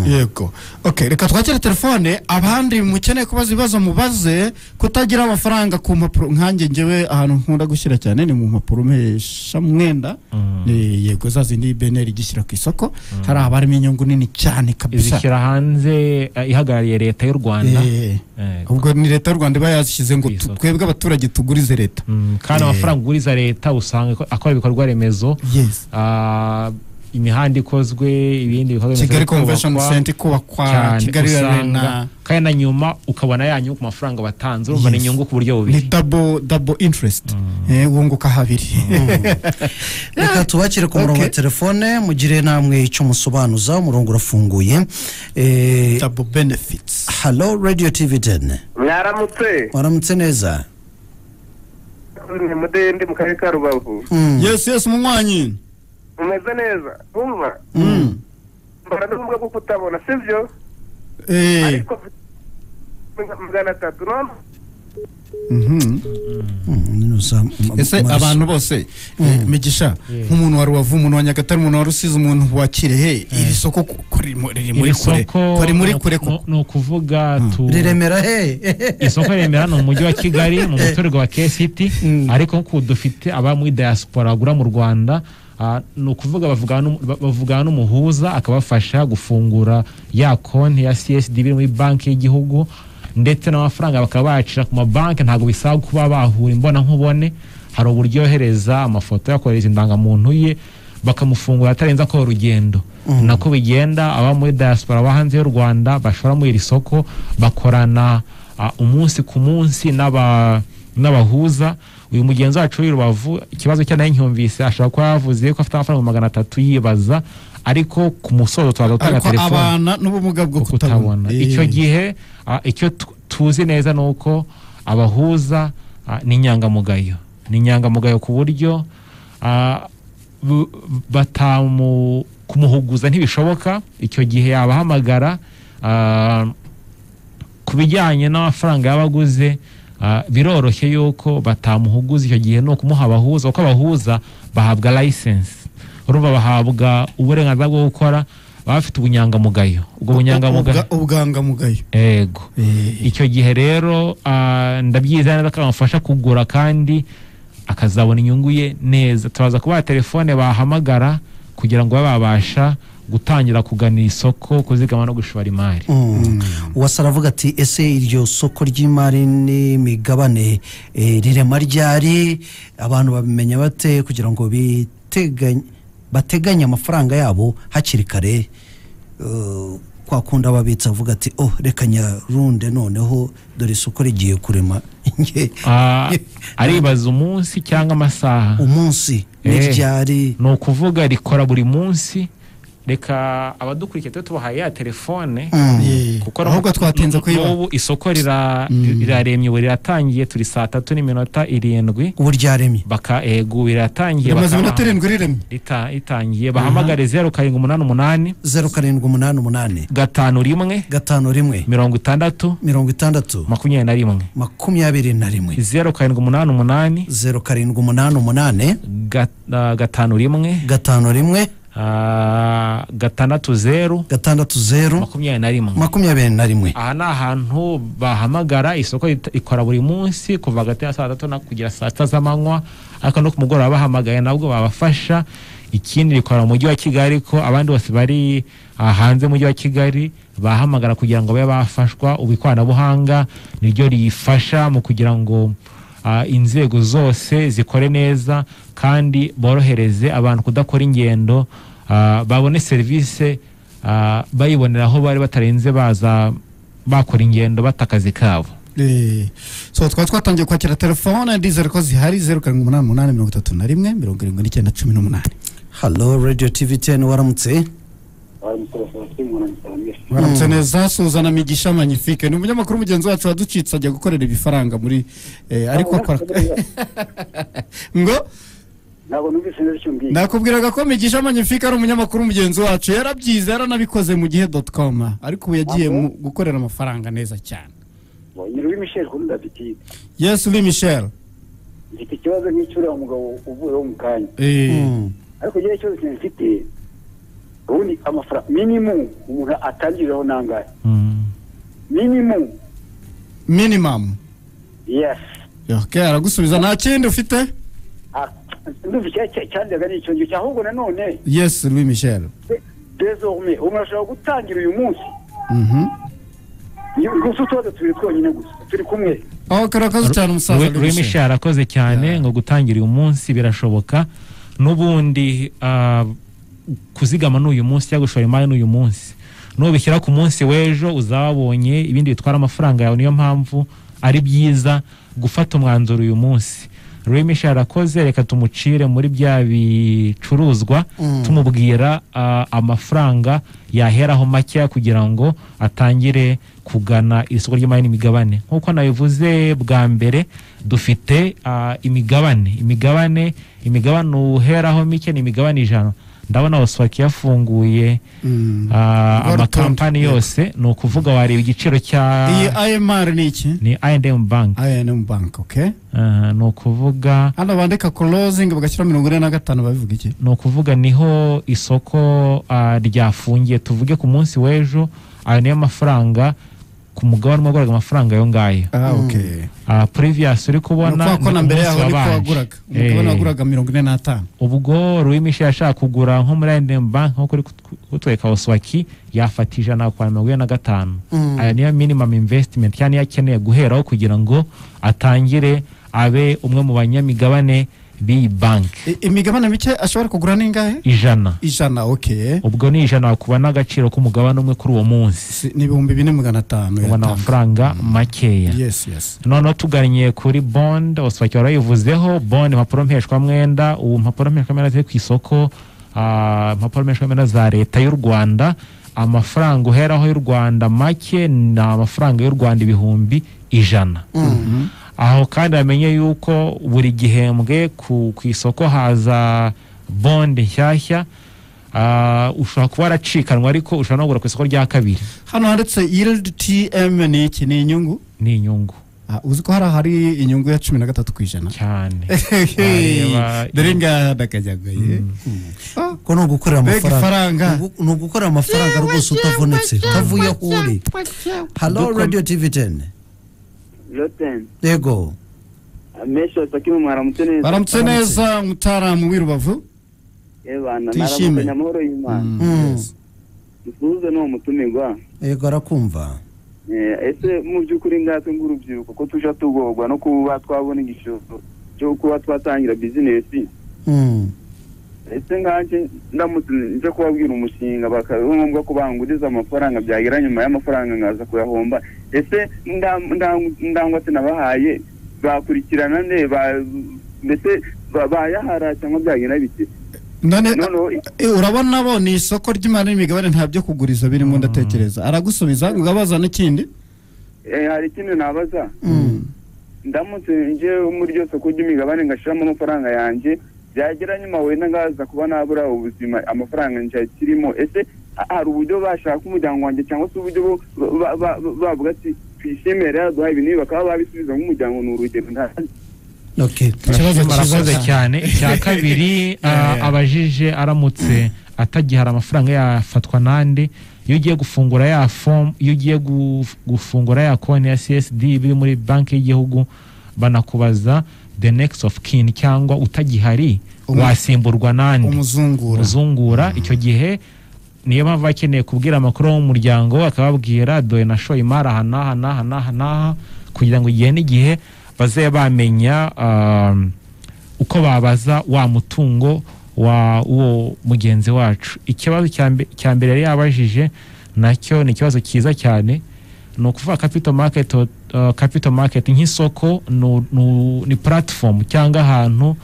Speaker 1: yego ok reka twakire telefone abandi mukeneye kubaza ibibazo mubaze kutagira amafaranga ku mpapuro nkanjye ngewe ahantu nkunda gushyira cyane ni mu mpapuro mpesha mwenda
Speaker 3: Mm.
Speaker 1: Eh, yego za zindi beneri igishyira ku isoko hari abarimo inyungu nini cyane kabisa
Speaker 3: izishyira hanze ah, ihagarariye leta y'u rwanda
Speaker 1: Eh,
Speaker 3: Eh,
Speaker 1: ubwo ni leta y'u rwanda iba yazishyize ngo
Speaker 3: Ku isoko.
Speaker 1: tu- twebwe abaturage tugurize leta
Speaker 3: mm, kandi
Speaker 1: Eh.
Speaker 3: amafaranga uguriza leta usanga akora ibikorwa remezo
Speaker 1: yes
Speaker 3: Ah, imihanda ikozwe ibindi bikorwa remezo
Speaker 1: kigali
Speaker 3: biri kubakwa
Speaker 1: convention center kubakwa
Speaker 3: cyane
Speaker 1: kigali
Speaker 3: usanga
Speaker 1: arena
Speaker 3: kandi na nyuma ukabona ya nyungu ku mafaranga batanze urumva ni
Speaker 1: Yes.
Speaker 3: inyungu ku buryo
Speaker 1: ni
Speaker 3: bubiri
Speaker 1: double double interest Eh, wunguka habiri
Speaker 2: reka tubakire ku murongo wa telefone mugire namwe icyo musobanuza umurongo urafunguye Eh,
Speaker 1: double benefits
Speaker 2: halo radiyo tivi deni
Speaker 4: mwaramutse
Speaker 2: waramutse neza
Speaker 4: ni mudende mu karere ka rubavu
Speaker 2: Mm.
Speaker 1: yes yes munywanyi
Speaker 4: umeze neza wumva
Speaker 2: Mm.
Speaker 4: mbona n'ubumuga bwo kutabona sibyo
Speaker 1: eh
Speaker 4: ariko mfite magana atatu none
Speaker 1: mhm.
Speaker 2: Mm, nuza- m-
Speaker 1: ese
Speaker 2: m-
Speaker 1: abantu bose eh, migisha nk'umuntu wa rubavu umuntu wa nyagatare umuntu wa rusizi umuntu wa kirehe iri soko ku- ku- riri mu- riri muri
Speaker 3: iri
Speaker 1: kure
Speaker 3: soko
Speaker 1: ko riri muri kure
Speaker 3: ni- ni ukuvuga tu
Speaker 2: riremera he
Speaker 3: isoko remera ni umujyi wa kigali mu muturirwa wa kesiti ariko nkuko dufite aba muri diaspora bagura mu rwanda ah, ni ukuvuga bavugana n'umu- ba- bavugana n'umuhuza akabafasha gufungura ya konti ya csdb iri muri banki y'igihugu ndetse n'amafaranga bakaba bayacira ku mabanki ntabwo bisaba kuba bahura imbona nkubone hari uburyo yohereza amafoto yakohereza indangamuntu ye bakamufungura atarenze akora urugendo nako bigenda aba muri diaspora aba hanze y'u rwanda bashora muri iri soko bakorana ah, umunsi ku munsi n'aba- n'abahuza uyu mugenzi wacu w'i rubavu ikibazo cye nayo ncyumvise ashobora kuba yavuze ko afite amafaranga magana atatu yibaza ariko ku musozo tubanza gutanga
Speaker 1: ariko
Speaker 3: telefone
Speaker 1: abana n'ubumuga bwo kutabona
Speaker 3: kutabona icyo
Speaker 1: Eh.
Speaker 3: gihe ah, icyo tu- tuzi neza ni uko abahuza ah, ni inyangamugayo ni inyangamugayo ku buryo ah, bu- batamu kumuhuguza ntibishoboka icyo gihe yabahamagara ah, ku bijyanye n'amafaranga yabaguze ah, biroroshye yuko batamuhuguza icyo gihe ni ukumuha abahuza kuko abahuza bahabwa license urumva bahabwa uburenganzira bwo gukora baba bafite ubunyangamugayo ubwo bunyangamugayo
Speaker 1: Ubwa- ubwangamugayo
Speaker 3: yego
Speaker 1: Eh.
Speaker 3: icyo gihe rero ah, ndabyiza neza ko bamufasha kugura kandi akazabona inyungu ye neza tubaza kubaha telefone bahamagara kugira ngo babe babasha gutangira kugana isoko kuzigama no gushora imari
Speaker 2: Mm. uwase aravuga ati ese iryo soko ry'imari n'imigabane eh, rirema ryari abantu babimenya bate kugira ngo biteganye- bateganye amafaranga yabo hakiri kare Eh, kwa kundi ababitsi avuga ati oh reka nyarunde noneho dore isoko rigiye kurema Nge-
Speaker 3: Ah,
Speaker 2: nge-
Speaker 3: aribaza umunsi cyangwa amasaha
Speaker 2: umunsi
Speaker 3: Eh.
Speaker 2: n'iryari
Speaker 3: ni ukuvuga rikora buri munsi reka abadukurikiye tube tubahaye ya telefone
Speaker 1: Eh. ahubwo
Speaker 3: n'ubu-
Speaker 1: twatinze kuyiba
Speaker 3: n'ubu isoko rira- riraremye ubu riratangiye turi saa tatu n'iminota irindwi
Speaker 2: ubu ryaremye
Speaker 3: baka ego riratangiye
Speaker 1: rimaze iminota
Speaker 3: bakaba-
Speaker 1: irindwi riremye
Speaker 3: rita- ritangiye bahamagare zeru karindwi umunani umunani
Speaker 2: zeru karindwi umunani umunani
Speaker 3: gatanu rimwe
Speaker 2: gatanu rimwe
Speaker 3: mirongo itandatu
Speaker 2: mirongo itandatu
Speaker 3: makumyabiri na rimwe
Speaker 2: makumyabiri na rimwe
Speaker 3: zeru karindwi umunani umunani
Speaker 2: zeru karindwi umunani umunani
Speaker 3: ga- ah, gatanu rimwe
Speaker 2: gatanu rimwe
Speaker 3: ah, gatandatu zeru
Speaker 2: gatandatu zeru
Speaker 3: makumyabiri na rimwe
Speaker 2: makumyabiri na rimwe
Speaker 3: aha ni ahantu bahamagara isoko rit- ikora buri munsi kuva hagati ya saa tatu na kugera saa sita z'amanywa ariko no ku mugoroba bahamagaye nabwo babafasha ikindi rikora mu mujyi wa kigali ko abandi bose bari ah, hanze y'umujyi wa kigali bahamagara kugira ngo babe bafashwa ubu ikoranabuhanga niryo riyifasha mu kugira ngo ah, inzego zose zikore neza kandi borohereze abantu kudakora ingendo ah, babone serivisi ah, bayibonera aho bari batarenze baza bakora ingendo bata akazi kabo
Speaker 1: Eh, so twari twatangiye kwakira telefone ndizere ko zihari zeru karindwi umunani umunani mirongo itatu na rimwe mirongo irindwi n'icyenda cumi n'umunani
Speaker 2: halo radiyo tivi teni waramutse
Speaker 1: baramutse neza suzana migisha magnifique ni umunyamakuru mugenzi wacu waducitse ajya gukorera ibifaranga muri eh, ariko akora ngo
Speaker 5: ntabwo numvise neza icyo mbwiye
Speaker 1: nakubwiraga ko migisha magnifique ari umunyamakuru mugenzi wacu yarabyize yaranabikoze mu gihe dot com ariko ubu yagiye mu gukorera amafaranga neza cyane
Speaker 5: ni Louis Michel kuri David
Speaker 1: yes uri michel
Speaker 5: mfite ikibazo nk'icyuriya mugabo uvuyeho mu kanya
Speaker 1: Eh,
Speaker 5: ariko igihe ikibazo kintu mfite ubundi amafaranga minimu umuntu atangiriraho nangahe minimu
Speaker 1: minimum
Speaker 5: yesi
Speaker 1: ok aragusubiza nta kindi ufite
Speaker 5: ndumva icyandega ni icyo ngicyo ahubwo nanone
Speaker 1: yes uri michel
Speaker 5: desorme umuntu ashobora gutangira uyu munsi
Speaker 1: Mhm.
Speaker 5: ni gusa utubazo tubiri twonyine gusa turi kumwe
Speaker 1: aho karakoze cyane umusaza Louis Michel.
Speaker 3: rw'imisha yarakoze cyane ngo gutangira uyu munsi birashoboka n'ubundi ah, kuzigama n'uyu munsi cyangwa gushora imari n'uyu munsi nubishyira ku munsi w'ejo uzaba wabonye ibindi bitwara amafaranga yawe niyo mpamvu ari byiza gufata umwanzuro uyu munsi remisha yarakoze reka tumucire muri bya bicuruzwa tumubwira ah, amafaranga yaheraho makeya kugira ngo atangire kugana isoko ry'imari n'imigabane nk'uko nabivuze bwa mbere dufite ah, imigabane imigabane imigabane uheraho mike ni imigabane ijana ndabona waswaki yafunguye
Speaker 1: Mm.
Speaker 3: ah,
Speaker 1: Urwo rutonde.
Speaker 3: amakampani yose ni ukuvuga wareba igiciro cya
Speaker 1: iyi imr ni iki
Speaker 3: ni I&M bank
Speaker 1: inm bank okay
Speaker 3: Ah, ni ukuvuga
Speaker 1: hano bandika closing bagashyira mirongo ine na gatanu babivuga iki
Speaker 3: ni ukuvuga niho isoko ah, ryafungiye tuvuge ku munsi w'ejo ayo niyo mafaranga ku mugabane umwe waguraga amafaranga ayo ngayo
Speaker 1: ah okay
Speaker 3: Ah, previous uri
Speaker 1: ni
Speaker 3: kubona
Speaker 1: ukuvuga ko
Speaker 3: ni
Speaker 1: na
Speaker 3: ku
Speaker 1: mbere
Speaker 3: munsi
Speaker 1: yaho niko
Speaker 3: wabanje.
Speaker 1: waguraga umugabane
Speaker 3: Eh,
Speaker 1: waguraga mirongo ine n'atanu
Speaker 3: ubwo ruwimisha yashaka kugura nko muri I&M bank nko kuri kut- kutwereka oswaki yafata ijana kwa mirongo ine na gatanu
Speaker 2: Mm.
Speaker 3: ayo niyo minimum investment cyane niyo akeneye guheraho kugira ngo atangire abe umwe mu banyamigabane b'iyi banki
Speaker 1: I- imigabane mike ashobora kugura n'ingahe
Speaker 3: ijana
Speaker 1: ijana okay
Speaker 3: ubwo ni ijana wakuba n'agaciro k'umugabane umwe kuri uwo munsi
Speaker 1: Si- ni ibihumbi bine magana atanu
Speaker 3: ubona
Speaker 1: yatanga.
Speaker 3: amafaranga makeya
Speaker 1: yes yes
Speaker 3: noneho tugannye kuri bond oswaki warayivuzeho bond impapuro mpeshwamwenda ubu mpapuro mpeshwamwenda ziri ku isoko ah, impapuro mpeshwamwenda za leta y'u rwanda amafaranga uheraho y'u rwanda make ni amafaranga y'u rwanda ibihumbi ijana aho kandi bamenye yuko buri gihembwe ku, ku isoko haza bond nshyashya Ah, ushobora kuba waracikanwa ariko ushobora no kugura ku isoko rya kabiri
Speaker 1: hano handitse yield tm ni iki ni inyungu
Speaker 3: ni inyungu
Speaker 1: Ah, uzi ko hari ahari inyungu ya cumi na gatatu ku ijana
Speaker 3: cyane
Speaker 1: Hey,
Speaker 3: Wareba-
Speaker 1: dore ngaha ndakajyagaye Ah,
Speaker 2: ko ni ugukorera
Speaker 1: Mbega ifaranga.
Speaker 2: amafaranga Ni ugu- ni ugukorera amafaranga rwose utavunitse utavuye aho uri halo radiyo tivi teni
Speaker 5: joteni
Speaker 2: yego
Speaker 5: amesha atakimu mwaramutse neza
Speaker 1: baramutse neza umutaramu w'i rubavu
Speaker 5: ebana
Speaker 1: Tuyishime.
Speaker 5: naramutse nyamahoro y'imana
Speaker 1: Mm, yes.
Speaker 5: dusuhuze n'uwo mutumirwa
Speaker 2: yego arakumva
Speaker 5: Eh, ese mu by'ukuri ngatwe ng'urubyiruko ko tujya tugorwa no kuba twabona igishoro cyo kuba twatangira bizinesi
Speaker 2: Mm.
Speaker 5: ese nkanjye ndamutse nje kubabwira umushinga bakaba ari ngombwa ko banguriza amafaranga byagera nyuma y'amafaranga nkaza kuyahomba ese nda- nda- ndangwate nabahaye bakurikirana ne ba- mbese ba- bayahara cyangwa byagira bite
Speaker 1: none
Speaker 5: noneho
Speaker 1: eh, urabona bo ni isoko ry'imari n'imigabane nta byo kuguriza birimo ndatekereza aragusubiza ngo abaza n'ikindi
Speaker 5: eh, hari ikindi nabaza
Speaker 1: Mm.
Speaker 5: ndamutse nje muri iryo soko ry'imigabane ngashyiramo amafaranga yanjye byagera nyuma wenda ngaza kuba nabura ubuzima amafaranga nshya kirimo ese ha- hari uburyo bashaka umuryango wanjye cyangwa se uburyo bo- ba- ba- ba- bavuga ati twishimire yaduha ibi n'ibi bakaba babisubiza nk'umuryango ni urugero ntazi
Speaker 2: okay
Speaker 1: Ikibazo
Speaker 3: murakoze
Speaker 1: cyiza
Speaker 3: cyane icya kabiri ah, abajije aramutse atagihari amafaranga yafatwa n'andi iyo ugiye gufungura ya fomu iyo ugiye guf- gufungura ya konti ya csd biri muri banki y'igihugu banakubaza the next of kin cyangwa utagihari
Speaker 1: Umu-
Speaker 3: wasimburwa n'andi
Speaker 1: umuzungura
Speaker 3: umuzungura icyo gihe niyo mpamvu baba bakeneye kubwira amakuru w'umuryango we akababwira dore nashoye imari aha n'aha n'aha n'aha n'aha kugira ngo igihe n'igihe bazabe bamenya um, uko babaza wa mutungo wa uwo mugenzi wacu ikibazo cya mbe- cya mbere yari yabajije nacyo ni ikibazo cyiza cyane ni ukuvuga capital market uh, capital market nk'isoko nu- nu- ni platform cyangwa ahantu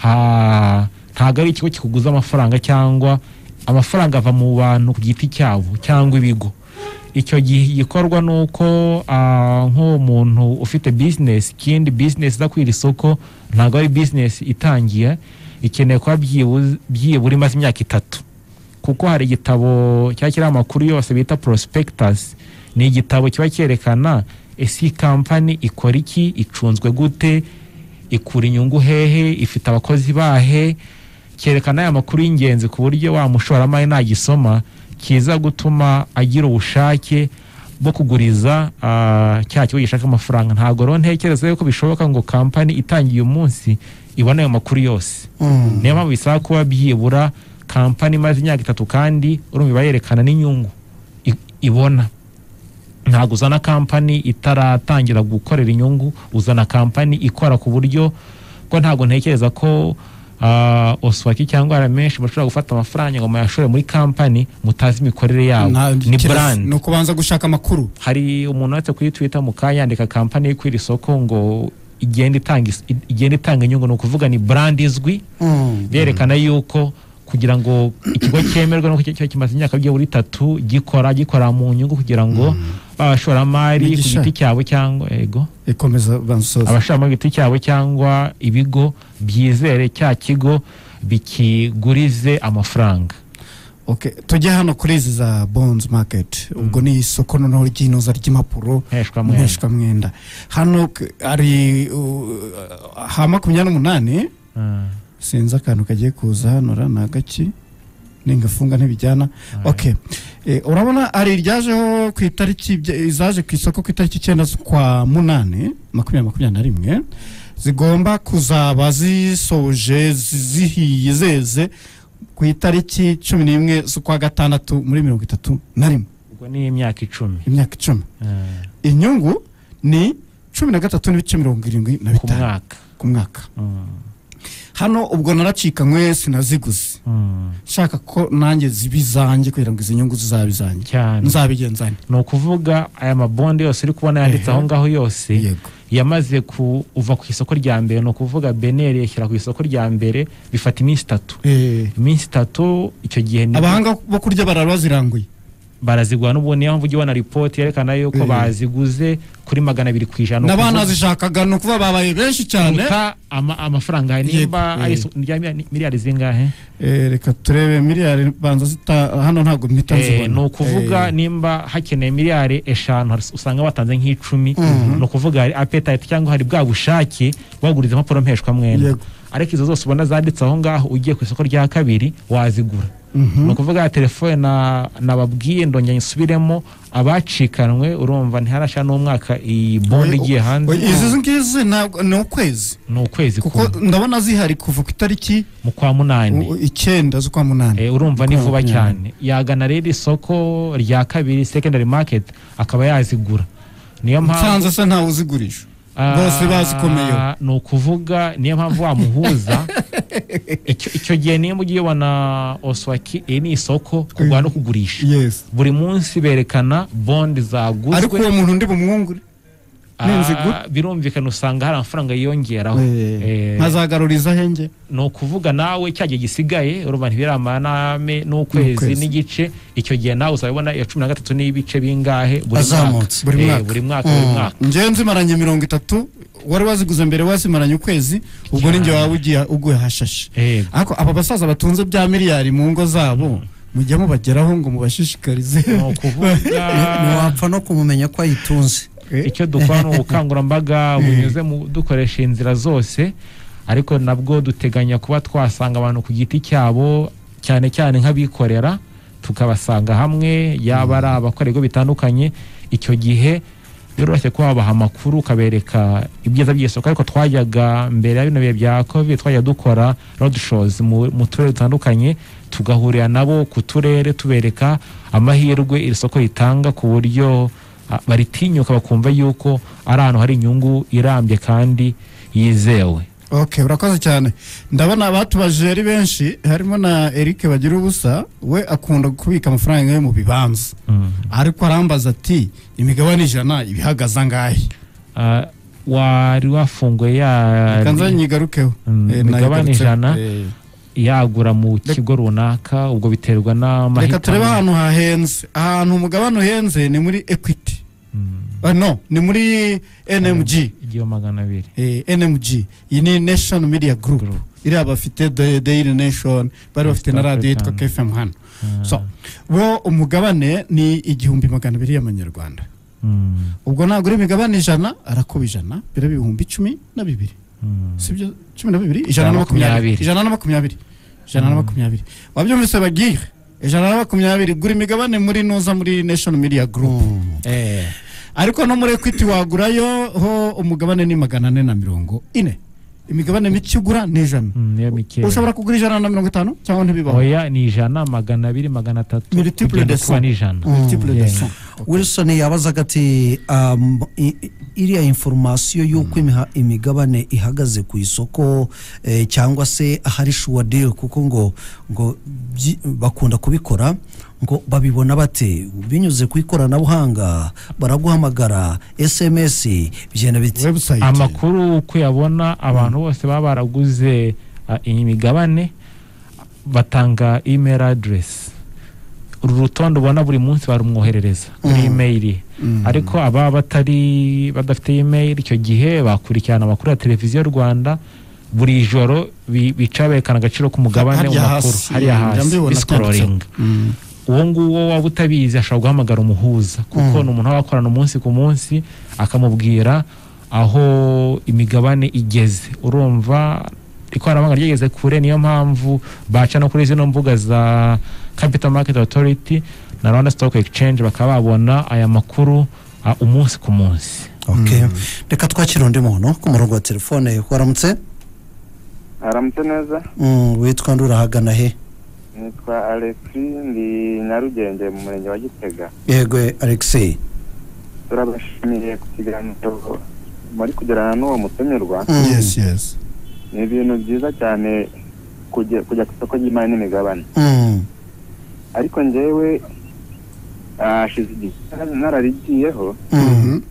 Speaker 3: ha ntabwo ari ikigo kikuguza amafaranga cyangwa amafaranga ava mu bantu ku giti cyabo cyangwa ibigo icyo gihe gikorwa ni uko ah, nk'uwo muntu ufite business ikindi business iza kwira isoko ntabwo ari business itangiye ikeneye kuba byibuze- byibura imaze imyaka itatu kuko hari igitabo cyaba kiriho amakuru yose bita prospectus ni igitabo kiba cyerekana ese kampani ikora iki icunzwe gute ikura inyungu hehe ifite abakozi bahe cyerekana aya makuru y'ingenzi ku buryo wa mushoramari nagisoma kiza gutuma agira ubushake bwo kuguriza ah, cya kigo gishaka amafaranga ntabwo rero ntekereza yuko bishoboka ngo kampani itangiye umunsi ibone ayo makuru yose
Speaker 2: Mm.
Speaker 3: niyo mpamvu bisaba kuba byibura kampani imaze imyaka itatu kandi urumva iba yerekana n'inyungu i- ibona ntabwo uzana kampani itaratangira gukorera inyungu uzana kampani ikora ku buryo ko ntabwo ntekereza ko ah, oswaki cyangwa ramenshi bashobora gufata amafaranga ngo muyashore muri kampani mutazi imikorere yabo
Speaker 1: Nta-
Speaker 3: ni
Speaker 1: kira-
Speaker 3: brand
Speaker 1: ni ukubanza gushaka amakuru
Speaker 3: hari umuntu wanditse kuri twitter mu kanya yandika kampani yo kwira isoko ngo igenda itanga is- i- igenda itanga inyungu ni ukuvuga ni brand izwi
Speaker 2: Mm.
Speaker 3: byerekana yuko kugira ngo ikigo cyemerwe nuko kiba kimaze imyaka byibura itatu gikora gikora mu nyungu kugira ngo abashoramari ku
Speaker 1: Migisha.
Speaker 3: giti cyabo cyangwa ego
Speaker 1: ikomeza bansoza
Speaker 3: abashoramari ku giti cyabo cyangwa ibigo byizere cya kigo bikigurize amafaranga
Speaker 1: okay. tujye hano kuri izi za bonds market ubwo ni isoko noneho ry'inoza ry'impapuro
Speaker 3: Mpeshwa mwenda.
Speaker 1: mpeshwa mwenda hano k- ari uh, ha makumyabiri n'umunani
Speaker 3: Ah,
Speaker 1: sinzi akantu kagiye kuza hano ra ni agaki ningafunga ntibijyana okay Eh, urabona hari iryajeho ku itariki ibye- izaje ku isoko ku itariki icyenda z'ukwa munani makumyabiri makumyabiri na rimwe zigomba kuzaba zisoje zi- zihiye zeze ku itariki cumi n'imwe z'ukwa gatandatu muri mirongo itatu na rimwe
Speaker 3: ubwo ni imyaka icumi
Speaker 1: imyaka icumi
Speaker 3: Ah,
Speaker 1: inyungu ni cumi na gatatu n'ibice mirongo irindwi na
Speaker 3: ku
Speaker 1: bitanu
Speaker 3: mwaka
Speaker 1: ku mwaka
Speaker 3: Mm,
Speaker 1: hano ubwo naracikanywe sinaziguze
Speaker 3: mm,
Speaker 1: nshaka ko nanjye ziba izanjye kugira ngo izi nyungu zizabe izanjye
Speaker 3: cyane
Speaker 1: nzabigenzane
Speaker 3: ni ukuvuga aya mabondi yose uri kubona
Speaker 1: Ehe.
Speaker 3: yanditse aho ngaho yose
Speaker 1: yego
Speaker 3: yamaze kuva ku isoko rya mbere ni ukuvuga beneri yashyira ku isoko rya mbere bifata iminsi itatu
Speaker 1: Eh,
Speaker 3: iminsi itatu icyo gihe ni-
Speaker 1: abahanga bo kurya barara baziranguye
Speaker 3: barazigura n'ubu niyo mpamvu ujya ubona ripoti yerekana yuko
Speaker 1: Eh.
Speaker 3: baziguze kuri magana abiri ku ijana
Speaker 1: n'abana zishakaga ni ukuvuga babaye benshi cyane
Speaker 3: kuruta ama- amafaranga nimba
Speaker 1: Yego,
Speaker 3: ari
Speaker 1: eh.
Speaker 3: isu- rya mi- miliyari zingahe
Speaker 1: Eh, reka turebe miliyari banza zita hano ntabwo mpita
Speaker 3: Eh,
Speaker 1: nzibona
Speaker 3: ni ukuvuga nimba hakeneye miliyari eshanu hari- usanga batanze nk'icumi ni ukuvuga hari apetite cyangwa hari bwa bushake baguriza impapuro mpeshwa mwenda
Speaker 1: Yego.
Speaker 3: ariko izo zose ubona zanditse aho ngaho ugiye ku isoko rya kabiri wazigura ni ukuvuga ya telefone na- nababwiye ndongera nsubiremo abacikanwe urumva ntiharashya n'umwaka iyi bonde igiye hanze
Speaker 1: izi ngizi ntabwo ni ukwezi
Speaker 3: ni ukwezi
Speaker 1: kuko
Speaker 3: kumwe,
Speaker 1: ndabona zihari kuva ku itariki
Speaker 3: mu kwa munani
Speaker 1: u- icyenda z'ukwa munani
Speaker 3: Eh, urumva ni
Speaker 1: Ukwa
Speaker 3: vuba
Speaker 1: munani.
Speaker 3: cyane yagana rero isoko rya kabiri secondary market akaba yazigura niyo mpamvu
Speaker 1: nsanze se ntawe uzigurisha
Speaker 3: Ah,
Speaker 1: bose bazikomeyeho
Speaker 3: ni ukuvuga niyo mpamvu wamuhuza icyo icyo gihe niyo ugiye ubona oswaki iri ni isoko kugura no kugurisha
Speaker 1: yes
Speaker 3: buri munsi berekana bondi
Speaker 1: ariko
Speaker 3: zaguzwe
Speaker 1: uwo muntu ndi bumwungure n'inzigo.
Speaker 3: Ah, birumvikana usanga hari amafaranga yiyongeraho Eh,
Speaker 1: nkazagaruriza ahenge
Speaker 3: ni ukuvuga nawe cya gihe gisigaye urumva ntibiramara n'ame n'ukwezi
Speaker 1: N'ukwezi.
Speaker 3: n'igice icyo gihe nawe uzabibona iya cumi na gatatu n'ibice bingahe buri
Speaker 2: Azamutse.
Speaker 3: mwaka
Speaker 1: Buri
Speaker 3: Eh,
Speaker 1: mwaka.
Speaker 3: buri mwaka buri mwaka
Speaker 1: ngewe nzimaranye mirongo itatu wari waziguze mbere wazimaranye ukwezi ubwo
Speaker 3: Cyane.
Speaker 1: ninjye waba ugiye uguye hashashe
Speaker 3: Eh,
Speaker 1: ariko aba basaza batunze bya miliyari mu ngo zabo mujya mubageraho ngo mubashishikarize
Speaker 3: ni ukuvuga
Speaker 2: ntiwapfa no kumumenya ko ayitunze
Speaker 3: icyo dukora ni ubukangurambaga bunyuze mu dukoresha inzira zose ariko nabwo duteganya kuba twasanga abantu ku giti cyabo cyane cyane nk'abikorera tukabasanga hamwe yaba ari abakora ibigo bitandukanye icyo gihe biroroshye kuba wabaha amakuru ukabereka ibyiza by'isoko ariko twajyaga mbere ya bino bihe bya covid twajya dukora road shows mu, mu turere dutandukanye tugahurira nabo ku turere tubereka amahirwe iri soko ritanga ku buryo ah, baritinyuka bakumva yuko ari ahantu hari inyungu irambye kandi yizewe
Speaker 1: ok urakoze cyane ndabona abatubaje ari benshi harimo na eric bagira ubusa we akunda kubika amafaranga ye mu bibanza ariko arambaza ati imigabane ijana ibihagaze angahe
Speaker 3: Ah, wari wafunguye ya
Speaker 1: reka nzanyigarukeho Eh,
Speaker 3: Mm,
Speaker 1: nayigarutseho.
Speaker 3: imigabane ijana.
Speaker 1: Eh.
Speaker 3: yagura mu kigo runaka ubwo biterwa
Speaker 1: reka turebe
Speaker 3: n'amahitamo
Speaker 1: ahantu hahenze ahantu umugabane uhenze ni muri equity Ah, no ni muri nmg
Speaker 3: igihumbi magana abiri
Speaker 1: Eh, nmg iyi ni nation media group
Speaker 3: Group.
Speaker 1: iriya bafite The daily nation bari bafite na
Speaker 3: East
Speaker 1: radiyo yitwa
Speaker 3: African.
Speaker 1: kfm hano
Speaker 3: Ah,
Speaker 1: so bo umugabane ni igihumbi magana abiri y'amanyarwanda
Speaker 3: mm,
Speaker 1: ubwo nagura imigabane ijana arakuba ijana biraba ibihumbi cumi na bibiri
Speaker 3: mm.
Speaker 1: sibyo cumi na bibiri ijana na makumyabiri ijana na makumyabiri ijana na makumyabiri wabyumvise bagire ijana na makumyabiri gura imigabane muri nuza muri nation media group Eh. ariko no muri equity wagurayo ho umugabane ni magana ane na mirongo ine imigabane mike ugura ni ijana
Speaker 3: Mm, niyo mikeya
Speaker 1: ushobora kugura ijana na mirongo itanu cyangwa ntibibaho
Speaker 3: oya ni ijana magana abiri magana atatu
Speaker 1: Multiple
Speaker 3: kugenda
Speaker 1: de
Speaker 3: kuba
Speaker 1: cent.
Speaker 3: ni ijana
Speaker 1: Multiple de
Speaker 3: yeah.
Speaker 1: cent.
Speaker 2: wilson yabazaga ati um, i- i- iriya inforomasiyo y'uko imiha- imigabane ihagaze ku isoko eh, cyangwa se ahari shuwa deal kuko ngo ngo byi- bakunda kubikora ngo babibona bate binyuze ku ikoranabuhanga baraguhamagara sms bigenda biti
Speaker 1: webusayiti
Speaker 3: amakuru uko uyabona abantu bose baba baraguze ah, iyi migabane batanga email address uru rutonde ubona buri munsi barumwoherereza muri imeyiri ariko ababa batari badafite imeyiri icyo gihe bakurikirana amakuru ya televiziyo rwanda buri joro bi- bica berekana agaciro k'umugabane mu
Speaker 1: Harya
Speaker 3: makuru
Speaker 1: hasi,
Speaker 3: hariya hasi
Speaker 1: ndabibona
Speaker 3: bisikororinga
Speaker 1: Mm.
Speaker 3: uwo nguwo waba utabizi ashobora guhamagara umuhuza kuko ni umuntu aba akorana umunsi ku munsi akamubwira aho imigabane igeze urumva ikoranabuhanga ryageze kure niyo mpamvu baca no kuri zino mbuga za capital market authority na rwanda stock exchange bakaba babona aya makuru ah, umunsi ku munsi
Speaker 2: Okay. reka twakira undi muntu ku murongo wa telefone waramutse
Speaker 5: haramutse neza
Speaker 2: Mm, witwa ndi urahagana he
Speaker 5: nitwa alexi ndi nyarugenge mu murenge wa gitega
Speaker 2: yego alexei
Speaker 5: turabashimiye ku kiganiro muri kugirana n'uwo mutumirwa
Speaker 2: Mm.
Speaker 1: yesi yesi
Speaker 5: ni ibintu byiza cyane kujya kujya ku isoko ry'imari n'imigabane
Speaker 2: Mm.
Speaker 5: ariko njyewe hashize igihe nararigiyeho
Speaker 2: Mm.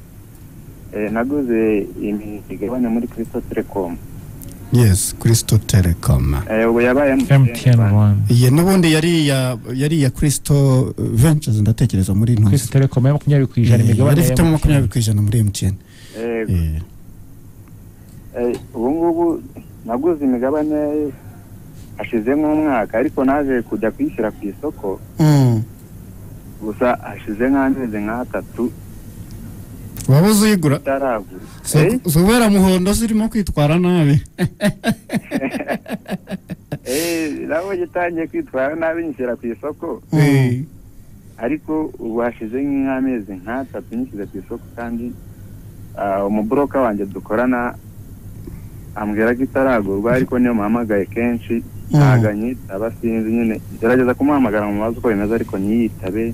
Speaker 5: eh, naguze imigabane muri kirisito telekomu
Speaker 1: yesi kirisito telecom
Speaker 5: ubu yabaye
Speaker 3: mtn one
Speaker 1: iyi n'ubundi yari iya yari iya kirisito ventures ndatekereza muri
Speaker 3: kwisi
Speaker 1: ntuzi
Speaker 3: telecom ya makumyabiri ku ijana
Speaker 1: Eh,
Speaker 3: imigabane
Speaker 1: yari
Speaker 3: ya
Speaker 1: ifitemo
Speaker 3: MTN.
Speaker 1: makumyabiri ku ijana muri mtn
Speaker 5: Eh,
Speaker 1: Eh,
Speaker 5: eh, ubu ngubu naguze imigabane hashize nk'umwaka ariko naje kujya kuyishyira ku isoko
Speaker 2: Mm.
Speaker 5: gusa hashize nk'amezi nk'atatu
Speaker 1: waba uzigura
Speaker 5: itaragura
Speaker 1: Si-
Speaker 5: Eh?
Speaker 1: si ubera muhondo zirimo kwitwara nabi
Speaker 5: Eh, nabo gitangiye kwitwara nabi nyishyira ku isoko
Speaker 1: Eh,
Speaker 5: ariko ubu hashize nk'amezi nk'atatu nyishyize ku isoko kandi ah, umuburoka wanjye dukorana ambwira ko itaragurwa ariko niyo muhamagaye kenshi
Speaker 2: Mm.
Speaker 5: ntago anyitaba sinzi nyine gerageza kumuhamagara mu mazi uko bimeze ariko ntiyitabe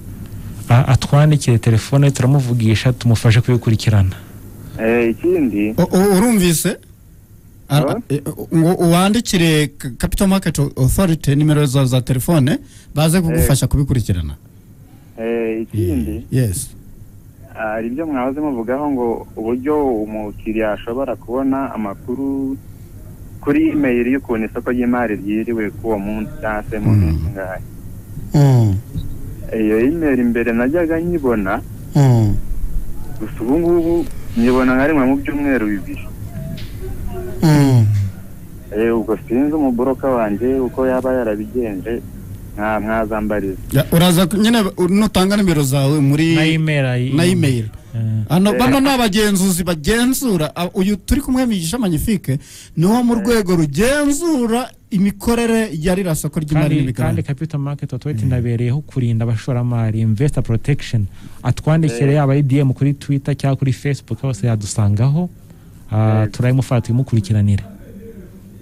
Speaker 3: Ah, atwandikire telefone turamuvugisha tumufashe kubikurikirana
Speaker 5: Eh, ikindi
Speaker 1: u- u- urumvise Ara-
Speaker 5: Ah.
Speaker 1: eh, ngo uwandikire K- capital market authority nimero zawe za telefone baze kugufasha kubikurikirana
Speaker 5: eh, ikindi
Speaker 1: yesi
Speaker 5: ah, hari ibyo mwahoze muvugaho ngo uburyo umukiriya ashobora kubona amakuru kuri imeyiri y'ukuntu isoko ry'imari ryiriwe k'uwo munsi cyangwa se mu
Speaker 1: Mm.
Speaker 5: minsi ngahe
Speaker 2: Mm.
Speaker 5: iyo imeri imbere najyaga nyibona
Speaker 2: Mm.
Speaker 5: gusa ubu ngubu nyibona nka rimwe mu byumweru bibiri
Speaker 2: Mm.
Speaker 5: Eh, ubwo sinzi umuburoka wanjye uko yaba yarabigenje nka- mwazambariza
Speaker 1: Ya, uraza ku- nyine u- nutanga nimero zawe muri
Speaker 3: na email ayi-
Speaker 1: na email
Speaker 3: Eh.
Speaker 1: hano
Speaker 5: Eh.
Speaker 1: bano ni abagenzuzi bagenzura a- uyu turi kumwe migisha magnifique ni wo mu rwego rugenzura imikorere ya ririya soko ry'imari
Speaker 3: kandi kandi
Speaker 1: n'imigabane
Speaker 3: capital market authority inabereyeho kurinda abashoramari investor protection atwandikire yaba ari dm kuri twitter cyangwa kuri facebook hose yadusangaho Ah, turabimufata tuyimukurikiranire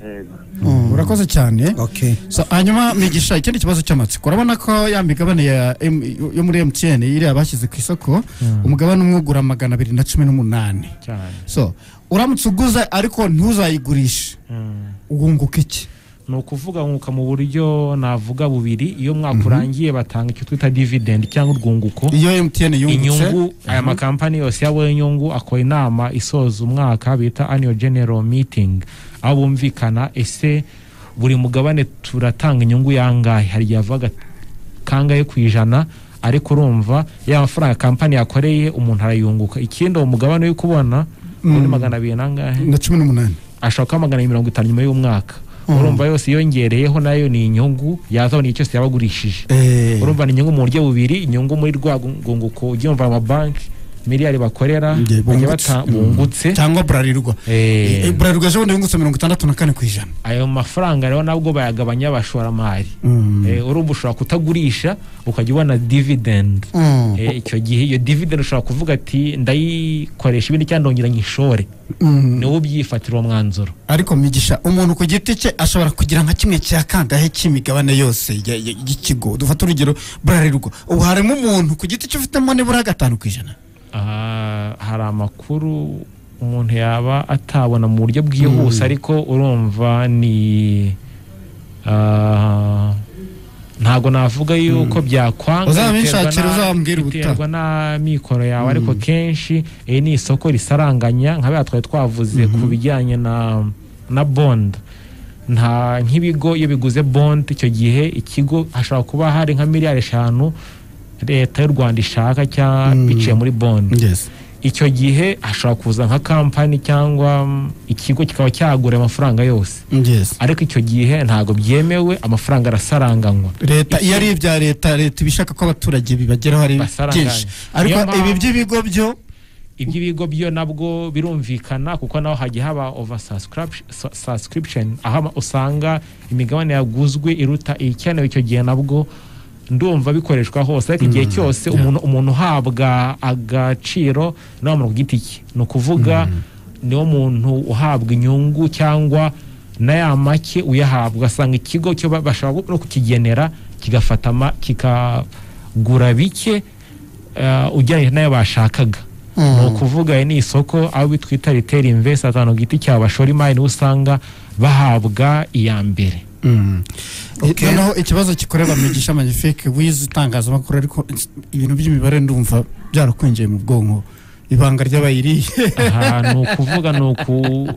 Speaker 5: Yego.
Speaker 1: urakoze cyane
Speaker 2: Okay.
Speaker 1: So, hanyuma migisha ikindi kibazo cy'amatsiko urabona ko ya migabane ya M- yo muri mtn iriya bashyize ku isoko umugabane umwe ugura magana abiri na cumi n'umunani
Speaker 3: cyane
Speaker 1: so uramutse uguze ariko ntuzayigurishe wunguka iki
Speaker 3: ni ukuvuga nkuka mu buryo navuga bubiri iyo umwaka urangiye batanga icyo twita dividend cyangwa urwunguko
Speaker 1: iyo mtn yungutse
Speaker 3: inyungu aya makampani yose yabonye inyungu akora inama isoza umwaka bita annual general meeting aho bumvikana ese buri mugabane turatanga inyungu yangahe hari igihe avuga kangahe ku ijana ariko urumva ya mafaranga kampani yakoreye umuntu arayunguka ikindi uwo mugabane uri kubona muri magana abiri nangahe
Speaker 1: na cumi n'umunani
Speaker 3: ashaka kuba magana abiri mirongo itanu nyuma y'umwaka urumva yose iyongereyeho nayo ni inyungu yazabona igihe cyose yaba agurishije
Speaker 1: Eh,
Speaker 3: urumva ni inyungu mu buryo bubiri inyungu muri rwa rwunguko ubyumva amabanki miliyari bakorera
Speaker 1: Nge-
Speaker 3: bajya
Speaker 1: bungutse.
Speaker 3: bata- bungutse
Speaker 1: cyangwa burarirwa Eh,
Speaker 3: Eh.
Speaker 1: burarirwa ejo bundi yungutse mirongo itandatu na kane ku ijana
Speaker 3: ayo mafaranga rero nabwo bayagabanya abashoramari Eh, urumva ushobora kutagurisha ukajya ubona dividend
Speaker 2: Mm.
Speaker 3: Eh, icyo gihe iyo dividend ushobora kuvuga ati ndayikoresha ibindi cyangwa ndongera nkishore
Speaker 1: Mm.
Speaker 3: ni wowe ubyifatira uwo mwanzuro
Speaker 1: ariko migisha umuntu ku giti cye ashobora kugira nka kimwe cya kangahe cy'imigabane yose ya- ya- y'ikigo dufate urugero burarirwa ubu harimo umuntu ku giti cye ufitemo nibura gatanu ku ijana
Speaker 3: Ah, hari amakuru umuntu yaba atabona mu buryo bwihuse ariko urumva ni ah, ntago navuga yuko byakwanga
Speaker 1: Uzabinshakira,
Speaker 3: biterwa na-
Speaker 1: uzambwira ubutaha.
Speaker 3: biterwa n'amikoro yawe ariko kenshi iri ni isoko risaranganya nka biriya twari twavuze ku bijyanye na na bond nta nk'ibigo iyo biguze bond icyo gihe ikigo hashobora kuba hari nka miliyari eshanu leta y'u rwanda ishaka cyangwa
Speaker 1: Mm.
Speaker 3: biciye muri bond
Speaker 1: yes
Speaker 3: icyo gihe hashobora kuza nka kampani cyangwa mm, ikigo kikaba cyagura amafaranga yose
Speaker 1: yes
Speaker 3: ariko icyo gihe ntabwo byemewe amafaranga arasaranganywa
Speaker 1: leta iyo ari ibya leta leta iba ishaka ko abaturage bibageraho ari
Speaker 3: Basaranganya.
Speaker 1: byinshi ariko
Speaker 3: Niyo mpamvu-
Speaker 1: ibi by'ibigo byo
Speaker 3: iby'ibigo byo nabwo birumvikana kuko naho hajya haba over subscription aho ama- usanga imigabane yaguzwe iruta ikenewe icyo gihe nabwo ndumva bikoreshwa hose ariko igihe cyose umuntu umuntu uhabwa agaciro ni wa muntu ku giti cye ni ukuvuga niwo muntu uhabwa inyungu cyangwa na ya make uyahabwa asanga ikigo cyo ba- bashaka no kukigenera kigafata ama- kikagura bike eh, ugereranyije n'ayo bashakaga ni ukuvuga iri ni isoko aho twita riteri invest ahantu ku giti cyawe bashora imari niho usanga bahabwa iya mbere
Speaker 2: Okay.
Speaker 1: noneho ikibazo gikorerwa mu gisha magnifique wize itangazamakuru ariko ibintu by'imibare ndumva byarakwinjiye mu bwonko ibanga ry'abayiriye
Speaker 3: aha ni ukuvuga ni uku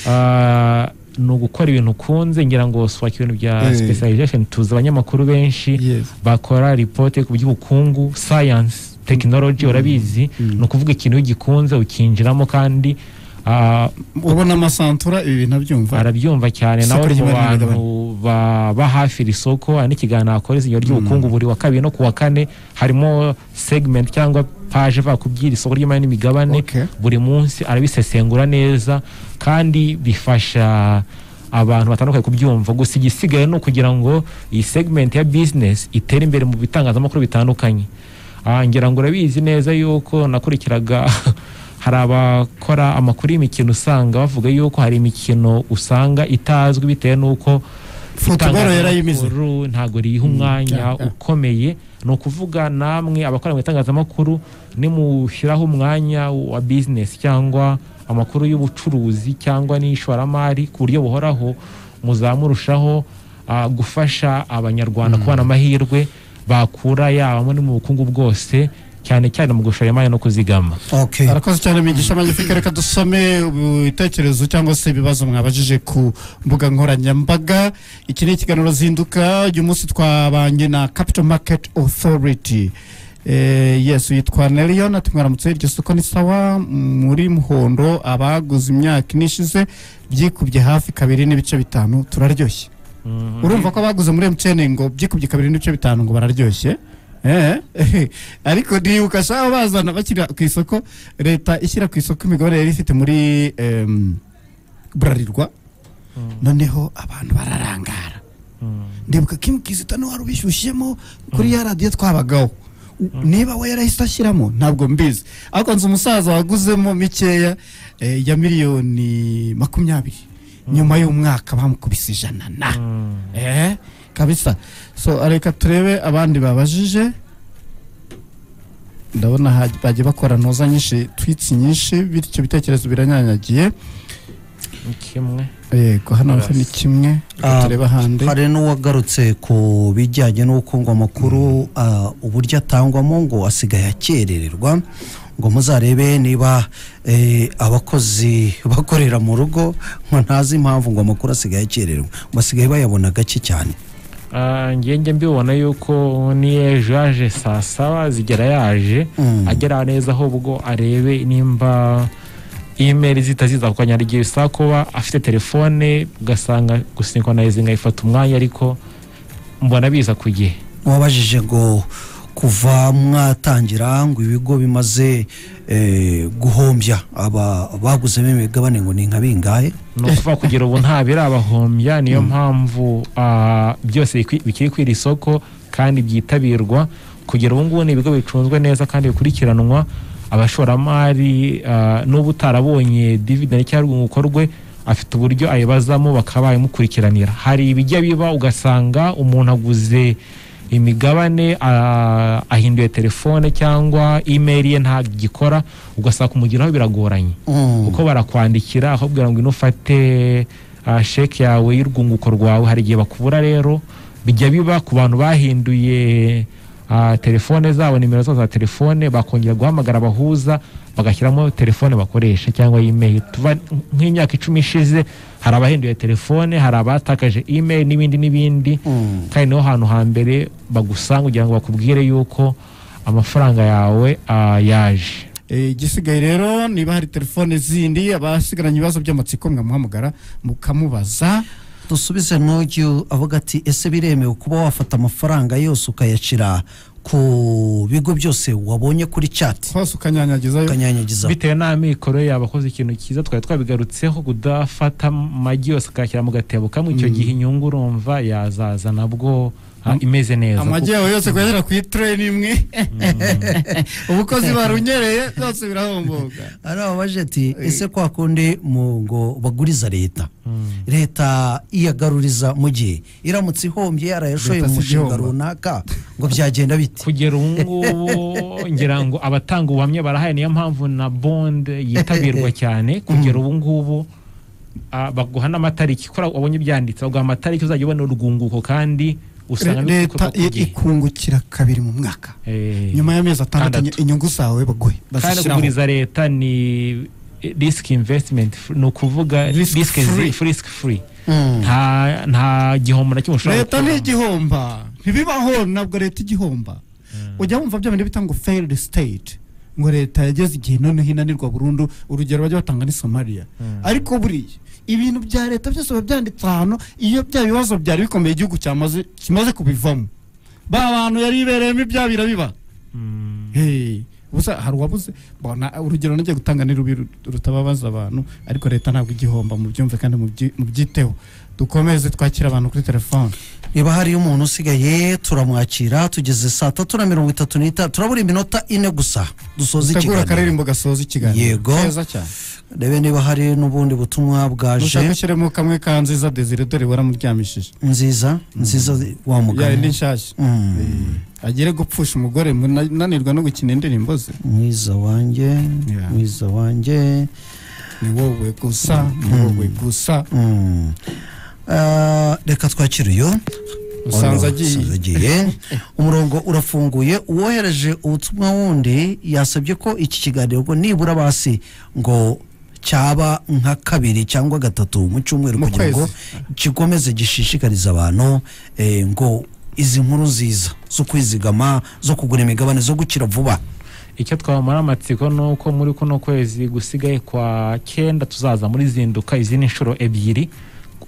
Speaker 3: ah, ni ugukora ibintu ukunze ngira ngo swaka ibintu bya
Speaker 1: Eh.
Speaker 3: specialization tuzi abanyamakuru benshi
Speaker 1: Yes.
Speaker 3: bakora ripote ku by'ubukungu science tekinoloji urabizi ni ukuvuga ikintu iyo ugikunze ukinjiramo kandi ah,
Speaker 1: ubona amasantura ibi bintu abyumva
Speaker 3: arabyumva cyane
Speaker 1: Isoko
Speaker 3: nawe uri mu
Speaker 1: ry'imari
Speaker 3: bantu baba hafi iri soko hari n'ikiganiro akora izinyo ry'ubukungu buri wa kabiri no ku wa kane harimo segment cyangwa paje ivuga ku by'iri soko ry'imari n'imigabane
Speaker 1: Okay.
Speaker 3: buri munsi arabisesengura neza kandi bifasha abantu batandukanye kubyumva gusa igisigaye ni ukugira ngo iyi segment ya business itere imbere mu bitangazamakuru bitandukanye Ah, ngira ngo urabizi neza yuko nakurikiraga hari abakora amakuru y'imikino usanga bavuga yuko hari imikino usanga itazwi bitewe n'uko
Speaker 1: Football
Speaker 3: itangazamakuru
Speaker 1: yarayimize.
Speaker 3: ntabwo riyiha umwanya
Speaker 1: yeah, yeah.
Speaker 3: ukomeye ni ukuvuga namwe abakora mu itangazamakuru nimushyiraho umwanya wa bizinesi cyangwa amakuru y'ubucuruzi cyangwa n'ishoramari ku buryo buhoraho muzamurushaho ah, gufasha abanyarwanda kubona amahirwe bakura yaba muri mu bukungu bwose cyane cyane mu gushora imari no kuzigama
Speaker 2: Okay.
Speaker 1: arakoze cyane migisha magnifique reka dusome ibitekerezo cyangwa se ibibazo mwabajije ku mbuga nkoranyambaga iki ni ikiganiro zinduka uyu munsi twabanye na capital market authority Eh, yes yitwa nelion ati mwaramutse iryo soko ni sawa muri muhondo abaguze imyaka ine ishize byikubye hafi kabiri n'ibice bitanu turaryoshye urumva ko abaguze muri mtn ngo byikubye kabiri n'ibice bitanu ngo bararyoshye Eh, eh, ariko ndibuka shaba bazana bakira ku isoko leta ishyira ku isoko imigabane yari ifite muri em, burarirwa noneho abantu bararangara ndibuka kim kizita niwe wari ubishyushyemo kuri ya radiyo twabagaho U- niba we yarahise ashyiramo ntabwo mbizi ariko nzi umusaza waguzemo mikeya eh, ya miliyoni makumyabiri nyuma y'umwaka bamukubise ijana na eh kabisa so reka turebe abandi babajije ndabona ha- bagiye bakora noza nyinshi twitsi nyinshi bityo ibitekerezo biranyanyagiye
Speaker 3: Ni kimwe
Speaker 1: yego hano ho ni kimwe reka
Speaker 2: Ah,
Speaker 1: turebe ahandi
Speaker 2: hari n'uwagarutse ku bijyanye n'uko ngo amakuru ah, uburyo atangwamo ngo asigaye akerererwa ngo muzarebe niba eh, abakozi bakorera mu rugo ngo ntazi impamvu ngo amakuru asigaye akerererwa ngo basigaye bayabona gake cyane
Speaker 3: Ah, ngenge mbibona yuko niyo ejo yaje saa saba zigera yaje
Speaker 2: Mm.
Speaker 3: agera neza ahubwo arebe nimba imeri zitaziza kuko nyarigiye bisaba kuba afite telefone ugasanga gusinkonize nkayifata umwanya ariko mbona biza ku gihe
Speaker 2: wabajije ngo kuva mwatangira ngo ibigo bimaze eh, guhombya aba baguzemo imigabane ngo ni nka bingahe
Speaker 3: ni ukuvuga kugira ubu nta birabahombya niyo mpamvu ah, byose bikwi- bikiri kwira isoko kandi byitabirwa kugira ubu ngubu ni ibigo bicunzwe neza kandi bikurikiranwa abashoramari ah, n'ubu utarabonye dividende cyangwa urwunguko rwe afite uburyo ayibazamo bakaba babimukurikiranira hari ibijya biba ugasanga umuntu aguze imigabane ah, ahinduye telefone cyangwa imeri ye ntagikora ugasanga kumugeraho biragoranye
Speaker 2: Mm.
Speaker 3: kuko barakwandikira aho ubwira ngo ino ufate ah, sheke yawe y'urwunguko rwawe hari igihe bakubura rero bijya biba ku bantu bahinduye ah, telefone zabo nimero zabo za telefone bakongera guhamagara abahuza bagashyiramo telefone bakoresha cyangwa email tuva nk'imyaka icumi ishize hari abahinduye telefone hari abatakaje email n'ibindi n'ibindi
Speaker 2: Mm.
Speaker 3: kandi niho hantu hambere bagusanga kugira ngo bakubwire yuko amafaranga yawe ah, yaje
Speaker 1: Eh, igisigaye rero niba hari telefone zindi abasigaranye ibibazo by'amatsiko mwamuhamagara mukamubaza
Speaker 2: dusubize n'uyu avuga ati ese biremewe kuba wafata amafaranga yose ukayashyira ku bigo byose wabonye kuri cati
Speaker 1: hose ukanyanyagizayo
Speaker 2: ukanyanyagiza
Speaker 3: bitewe n'amikoro yawe akoze ikintu cyiza twari twabigarutseho kudafata amagi yose akayashyira mu gatebo kamwe icyo gihe inyungu urumva yazaza nabwo ah, imeze neza
Speaker 1: amagi
Speaker 3: kuko-
Speaker 1: yawe yose kuyashyira ku itireni imwe ubukozi barunyereye byose birahomboga
Speaker 2: hari abaje ati ese kwa kundi mu ngo baguriza leta leta iyagaruriza mu gihe iramutse ihombye yarayashoye
Speaker 1: Leta
Speaker 2: mu
Speaker 1: si
Speaker 2: mushinga
Speaker 1: igihombo.
Speaker 2: runaka ngo byagenda bite
Speaker 3: kugera ubu ngubu ngira ngo abatanga ubuhamya barahaye niyo mpamvu na bonde yitabirwa cyane kugera ubu ngubu ah, baguha n'amatariki kora wabonye ibyanditse baguha amatariki uzajya ubona urwunguko kandi usanga
Speaker 1: leta
Speaker 3: bikorwa ku
Speaker 1: i-
Speaker 3: gihe.
Speaker 1: ikungukira kabiri mu mwaka
Speaker 3: Eh.
Speaker 1: nyuma y'amezi atandatu
Speaker 3: Atandatu.
Speaker 1: inyungu zawe baguhe
Speaker 3: kandi
Speaker 1: bazishyiraho
Speaker 3: kuguriza leta ni risk investment f- ni ukuvuga
Speaker 1: Risk
Speaker 3: risk free,
Speaker 1: free.
Speaker 3: risk free. nta nta gihombo na kimwe ushobora
Speaker 1: leta
Speaker 3: gukuramo.
Speaker 1: ntigihomba ntibibaho ntabwo leta igihomba ujya wumva bya bindi bita ngo failed state ngo leta yageze igihe noneho inanirwa burundu urugero bajya batanga ni somaliya ariko buriya ibintu bya leta byose biba byanditse ahantu iyo bya bibazo byari bikomeye igihugu cyamaze kimaze kubivamo ba bantu yari ibereyemo ibya birabiba
Speaker 3: Mm.
Speaker 1: Hey, ubusa hari uwabuze bona urugero nagiye gutanga ni rubi ru- rutababaza abantu ariko leta ntabwo igihomba mu byumve kandi mubyi- mubyiteho dukomeze twakira abantu kuri telefone
Speaker 2: niba hariyo umuntu usigaye turamwakira tugeze saa tatu na mirongo itatu n'itanu turabura iminota ine gusa dusoza
Speaker 1: tegura
Speaker 2: ikiganiro
Speaker 1: akaririmbo gasoza ikiganiro
Speaker 2: Yego.
Speaker 1: keza cyane
Speaker 2: rebe niba hari n'ubundi butumwa
Speaker 1: dushaka
Speaker 2: bwaje
Speaker 1: ushyiremo kamwe ka nziza desire dore waramuryamishije
Speaker 2: nziza nziza wa
Speaker 1: yawe ni
Speaker 2: mugabo
Speaker 1: nshyashya
Speaker 2: Mm.
Speaker 1: agire gupfusha umugore munanirwa no gukina indirimbo ze
Speaker 2: mwiza wanjye
Speaker 1: Yeah.
Speaker 2: mwiza wanjye
Speaker 1: ni wowe gusa ni wowe gusa
Speaker 2: Mm. Ah, reka twakire uyu
Speaker 1: usanze
Speaker 2: Ono,
Speaker 1: agiye
Speaker 2: usanze agiye umurongo urafunguye uwohereje ubutumwa wundi yasabye ko iki kiganiro ngo nibura basi ngo cyaba nka kabiri cyangwa gatatu mu cyumweru
Speaker 1: Mu
Speaker 2: kugira ngo gikomeze gishishikarize abantu eh, ngo izi nkuru nziza zo kwizigama zo kugura imigabane zo gukira vuba
Speaker 3: icyo twabamara amatsiko ni uko muri kuno kwezi gusigaye kwa cyenda tuzaza muri zinduka izindi nshuro ebyiri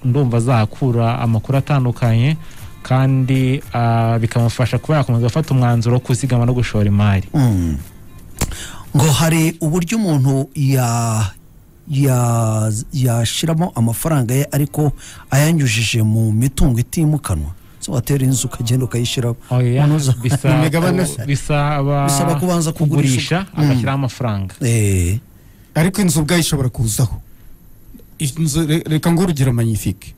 Speaker 3: ndumva azahakura amakuru atandukanye kandi ah, bikamufasha kuba yakomeza gufata umwanzuro wo kuzigama no gushora imari
Speaker 2: Mm. ngo hari uburyo umuntu ya ya- yashiramo amafaranga ye ariko ayanyujije mu mitungo itimukanwa so watera inzu ukagenda ukayishyiramo
Speaker 3: Oya,
Speaker 2: Unoza.
Speaker 3: bisaba-
Speaker 1: Mu migabane se?
Speaker 3: bisaba
Speaker 2: Bisaba kubanza kugurisha.
Speaker 3: kugurisha agashyiraho amafaranga
Speaker 2: Eh,
Speaker 1: ariko inzu ubwayo ishobora kuzaho inzu re- reka ngo urugero magnifique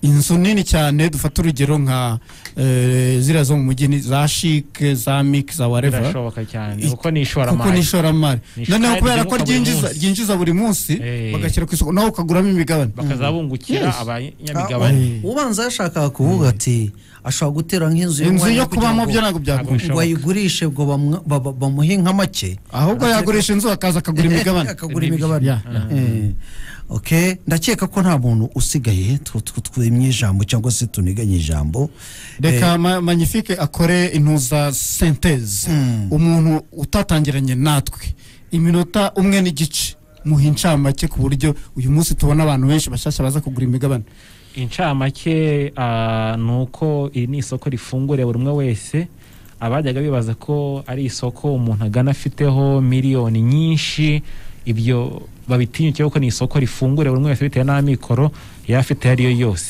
Speaker 1: inzu nini cyane dufata urugero nka eh, ziriya zo mu mujyi ni za shike za mike za wareva
Speaker 3: birashoboka cyane
Speaker 1: I-
Speaker 3: kuko
Speaker 1: kuko
Speaker 3: ni ishoramari
Speaker 1: ni ishoramari
Speaker 3: Ni isho-
Speaker 1: noneho
Speaker 3: kandi
Speaker 1: kubera ko
Speaker 3: ryimuka buri
Speaker 1: ryinjiza
Speaker 3: munsi.
Speaker 1: ryinjiza buri munsi
Speaker 3: Eh.
Speaker 1: bagashyira ku isoko nawe ukaguramo imigabane
Speaker 3: bakazabungukira
Speaker 1: Yes.
Speaker 3: abanyamigabane
Speaker 1: Eh.
Speaker 2: ubanza yashakaga kuvuga ati ashobora gutera
Speaker 1: inzu
Speaker 2: nk'inzu y'umwanya
Speaker 1: yo
Speaker 2: kugira
Speaker 1: kubamo
Speaker 2: ngo-
Speaker 1: byo ntabwo byakunda
Speaker 3: Agusha.
Speaker 2: ngo ayigurishe ngo bamwa- ba- ba- bamuhe nka make
Speaker 1: ahubwo yagurisha inzu akaza akagura imigabane
Speaker 2: akagura imigabane
Speaker 1: Ya, ya.
Speaker 2: Eh, ok ndakeka ko nta muntu usigaye tw- tw- twimye ijambo cyangwa se tuniganye ijambo
Speaker 1: reka ma- magnifique akore intuza senteze umuntu utatangiranye natwe iminota umwe n'igice muha incamake ku buryo uyu munsi tubona abantu benshi bashyashya baza kugura imigabane
Speaker 3: incamake ah, ni uko iri ni isoko rifunguriye buri umwe wese abajyaga bibaza ko ari isoko umuntu agana afiteho miliyoni nyinshi ibyo babitinyukiye kuko ni isoko rifunguriye buri umwe wese bitewe n'amikoro yaba afite ayo ari yo yose